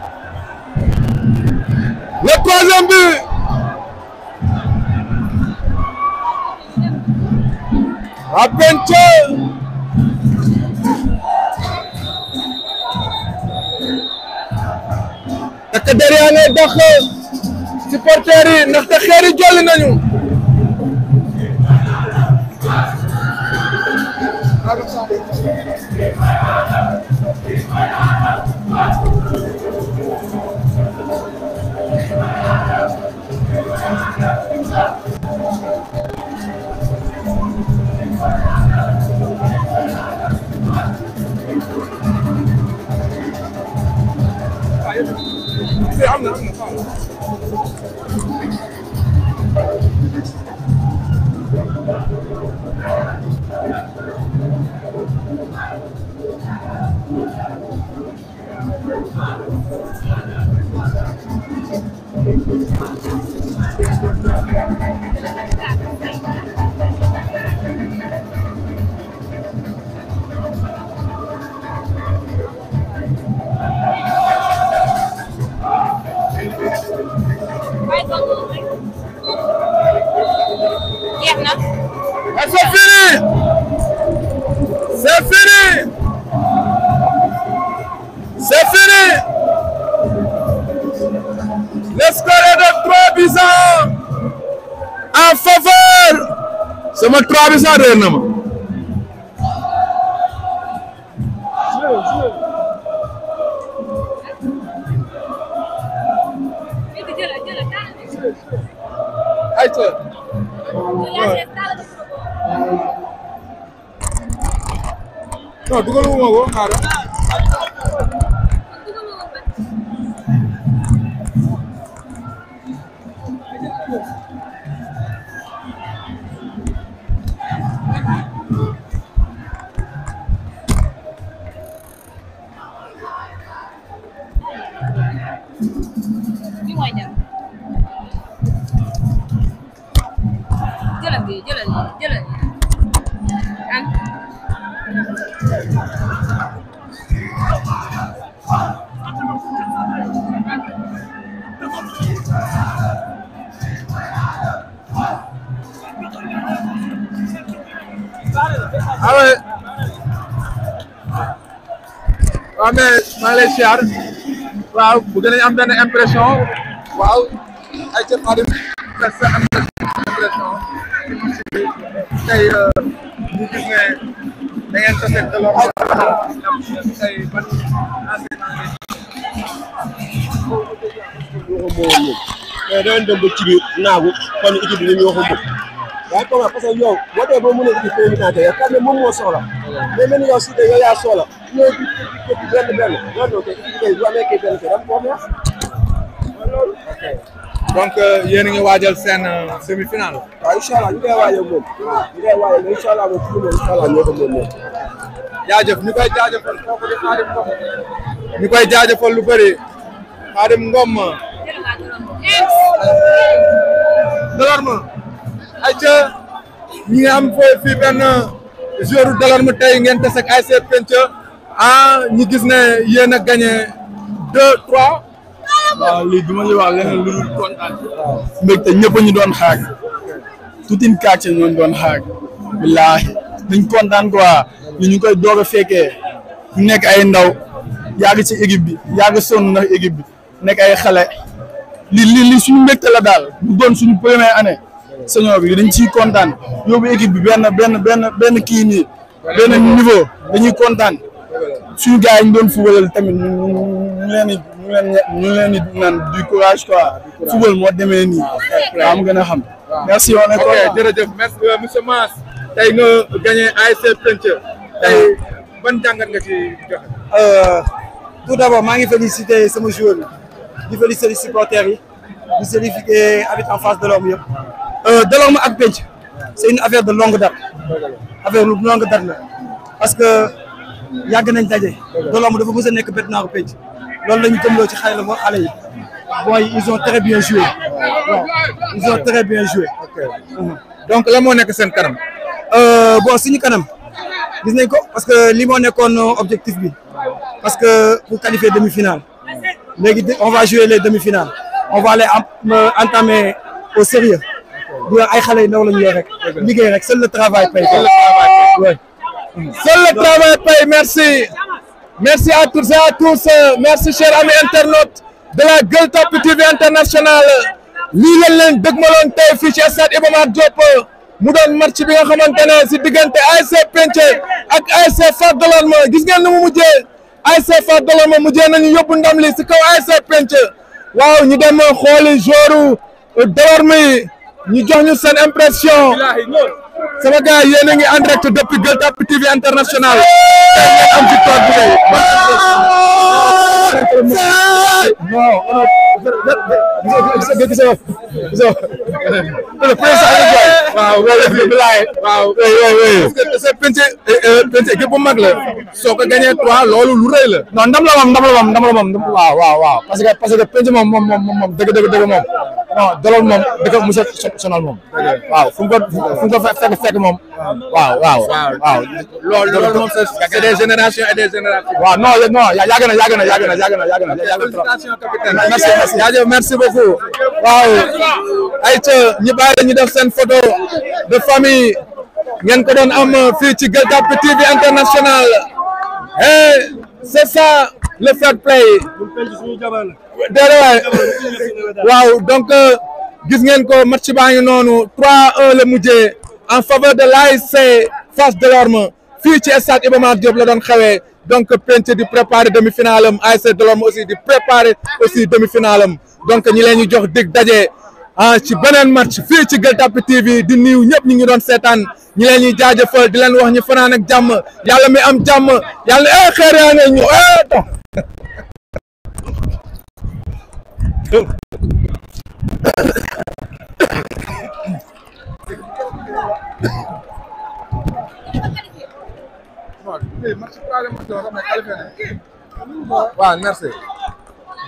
le troisième but à Penche takk der yaa ngay dox supporters yi ndaxte xeer yi jolli nañu jeex na Et c'est fini C'est fini C'est fini Le score est de 3 buts à 1 en faveur sama 3 buts à réer na ma Léegi jëlal jëlal taal ayca jëlal taal non dugaluma ko xaaral bi mooy dem jëlal bi jëlal jëlal an ah ouais waaw mais maa ngi lay siyaar waaw bu gën a am benn impression waaw ay ca Fadim sa impression tey ñu gis ne da ngeen tase de l'or tey ban mais dañu dem ba ci biir naagu kon équipe bi li ñu waxu waaye comment parce que yow boo dee ba mën a indi président yow xam ne moom moo soxla mais mel ni yow si te yow yaa soxla ñëw di di di benn benn non non kay équipe bi bu amee kay benn kay dama ko neex donc yéen a ngi waajal seen semi-finale waaw incha allah ñu koy waajal moom ñu koy waajal mais incha allah moom fi mu ne incha allah ñoo ko moom moom jaajëf ñu koy jaajëfal kooku di Xaadim Ngom ñu koy jaajëfal lu bëri Xaadim Ngom Delorme ayca ñi nga am foofu fii benn joueur Delorme tey ngeen tase ak ASC Penca ah ñu gis ne yéen a gagné deux trois waaw lii du ma ñu wax leneen lu dul kontaan mbégte ñëpp ñu doon xaar tout une quartier ñoo doon xaar billaahi dañ kontaan quoi ñu ñu koy doog a fekkee ñu nekk ay ndaw yàgg ci équipe bi yàgg sonn ndax équipe bi nekk ay xale li li li suñu mbégte la daal bu doon suñu première année senior bi dañ ciy kontaan yóbbu équipe bi benn benn benn benn kii nii benn niveau dañuy kontaan suñu gars yi ñu doon fubalal tamit ñu ñu leen di ñu leen ñu leen di naan du courage quoi fubal moo demee nii waaw mu gën a xam merci on est ok content. jërëjëf merci monsieur Mass tey nga gagné ASC Penca tey ban jàngat nga ci joxe tout d'abord maa ngi féliciter sama joueur yi di féliciter supporters yi di féliciter habitants en face de l'homme yëpp Delorme ak Penc c'est une affaire de longue date affaire lu longue date la parce que yàgg nañ daje Delorme dafa mës a nekk bête naaru Penc loolu la ñu gëmloo ci xale la ba xale yi booy ils ont très bien joué waaw ils ont très bien joué donc la moo nekk seen kanam Euh, bon suñu kanam gis nañ ko parce que li moo nekkoon objectif bi parce que pour qualifier demi-finale léegi de- on va jouer les demi-finales on va les am- euh, entamer au sérieux bu ay xale yu ndaw la ñu yor rek liggéey rek seul le travail paye quoi. Ouais. Seul le travail paye, merci. Merci à toutes et à tous. euh, Merci, chers amis internautes de la Gueule Tapée TV International. lii lañ leen dëgmaloon tey fii ci stade Iba Mar Diop mu doon match bi nga xamante ne si diggante ASC Penca ak ASC Fass Delorme gis ngeen ni mu mujjee ASC Fass Delorme mujjee nañu yóbbu ndam li si kaw ASC Penca waaw ñu dem xooli joru Delorme yi ñu jox ñu seen impression. sama gars yéen a ngi en direct depuis Gueule Tapée TV International tey ngeen am victoire bu rëy waaw waaw parce que Penca Penca équipe bu mag la soo ko gagné trois loolu lu rëy la non ndam la moom ndam la moom ndam la moom ndam- waaw waaw waaw parce que parce que penc moom moom moom moom dëgg dëgg dëgg moom non dolool moom di ko mos a sonal moom waaw fu mu ko fu mu ko fekk fekk moom waaw waaw waaw loolu loolu moom c'est c'est des générations et des générations. waaw non non yàgg na yàgg na yàgg na yàgg na yàgg na yàgg na félicitations capitaine. merci merci jaajëf merci beaucoup. waaw ayca ñu bàyyi ñu def seen photo de famille ngeen ko doon am fii ci Gueule Tapée TV international et c'est ça le fair play déedéet waay waaw donc gis ngeen ko match baa ngi noonu 3-1 la mujjee en faveur de l'ASC Fass Delorme fii ci stade Iba Mar Diop la doon xewee donc Penc di préparer demi-finale am ASC Delorme aussi di préparer aussi demi-finale am donc ñi leen ñu jox dig daje ah ci beneen match fii ci Gueule Tapée TV di niiw ñëpp ñu ngi doon seetaan ñi leen ñuy jaajëfal di leen wax ñu fanaan ak jàmm yàlla mi am jàmm yàlla eh xeer yaa ngay ñëw eh dox waaw merci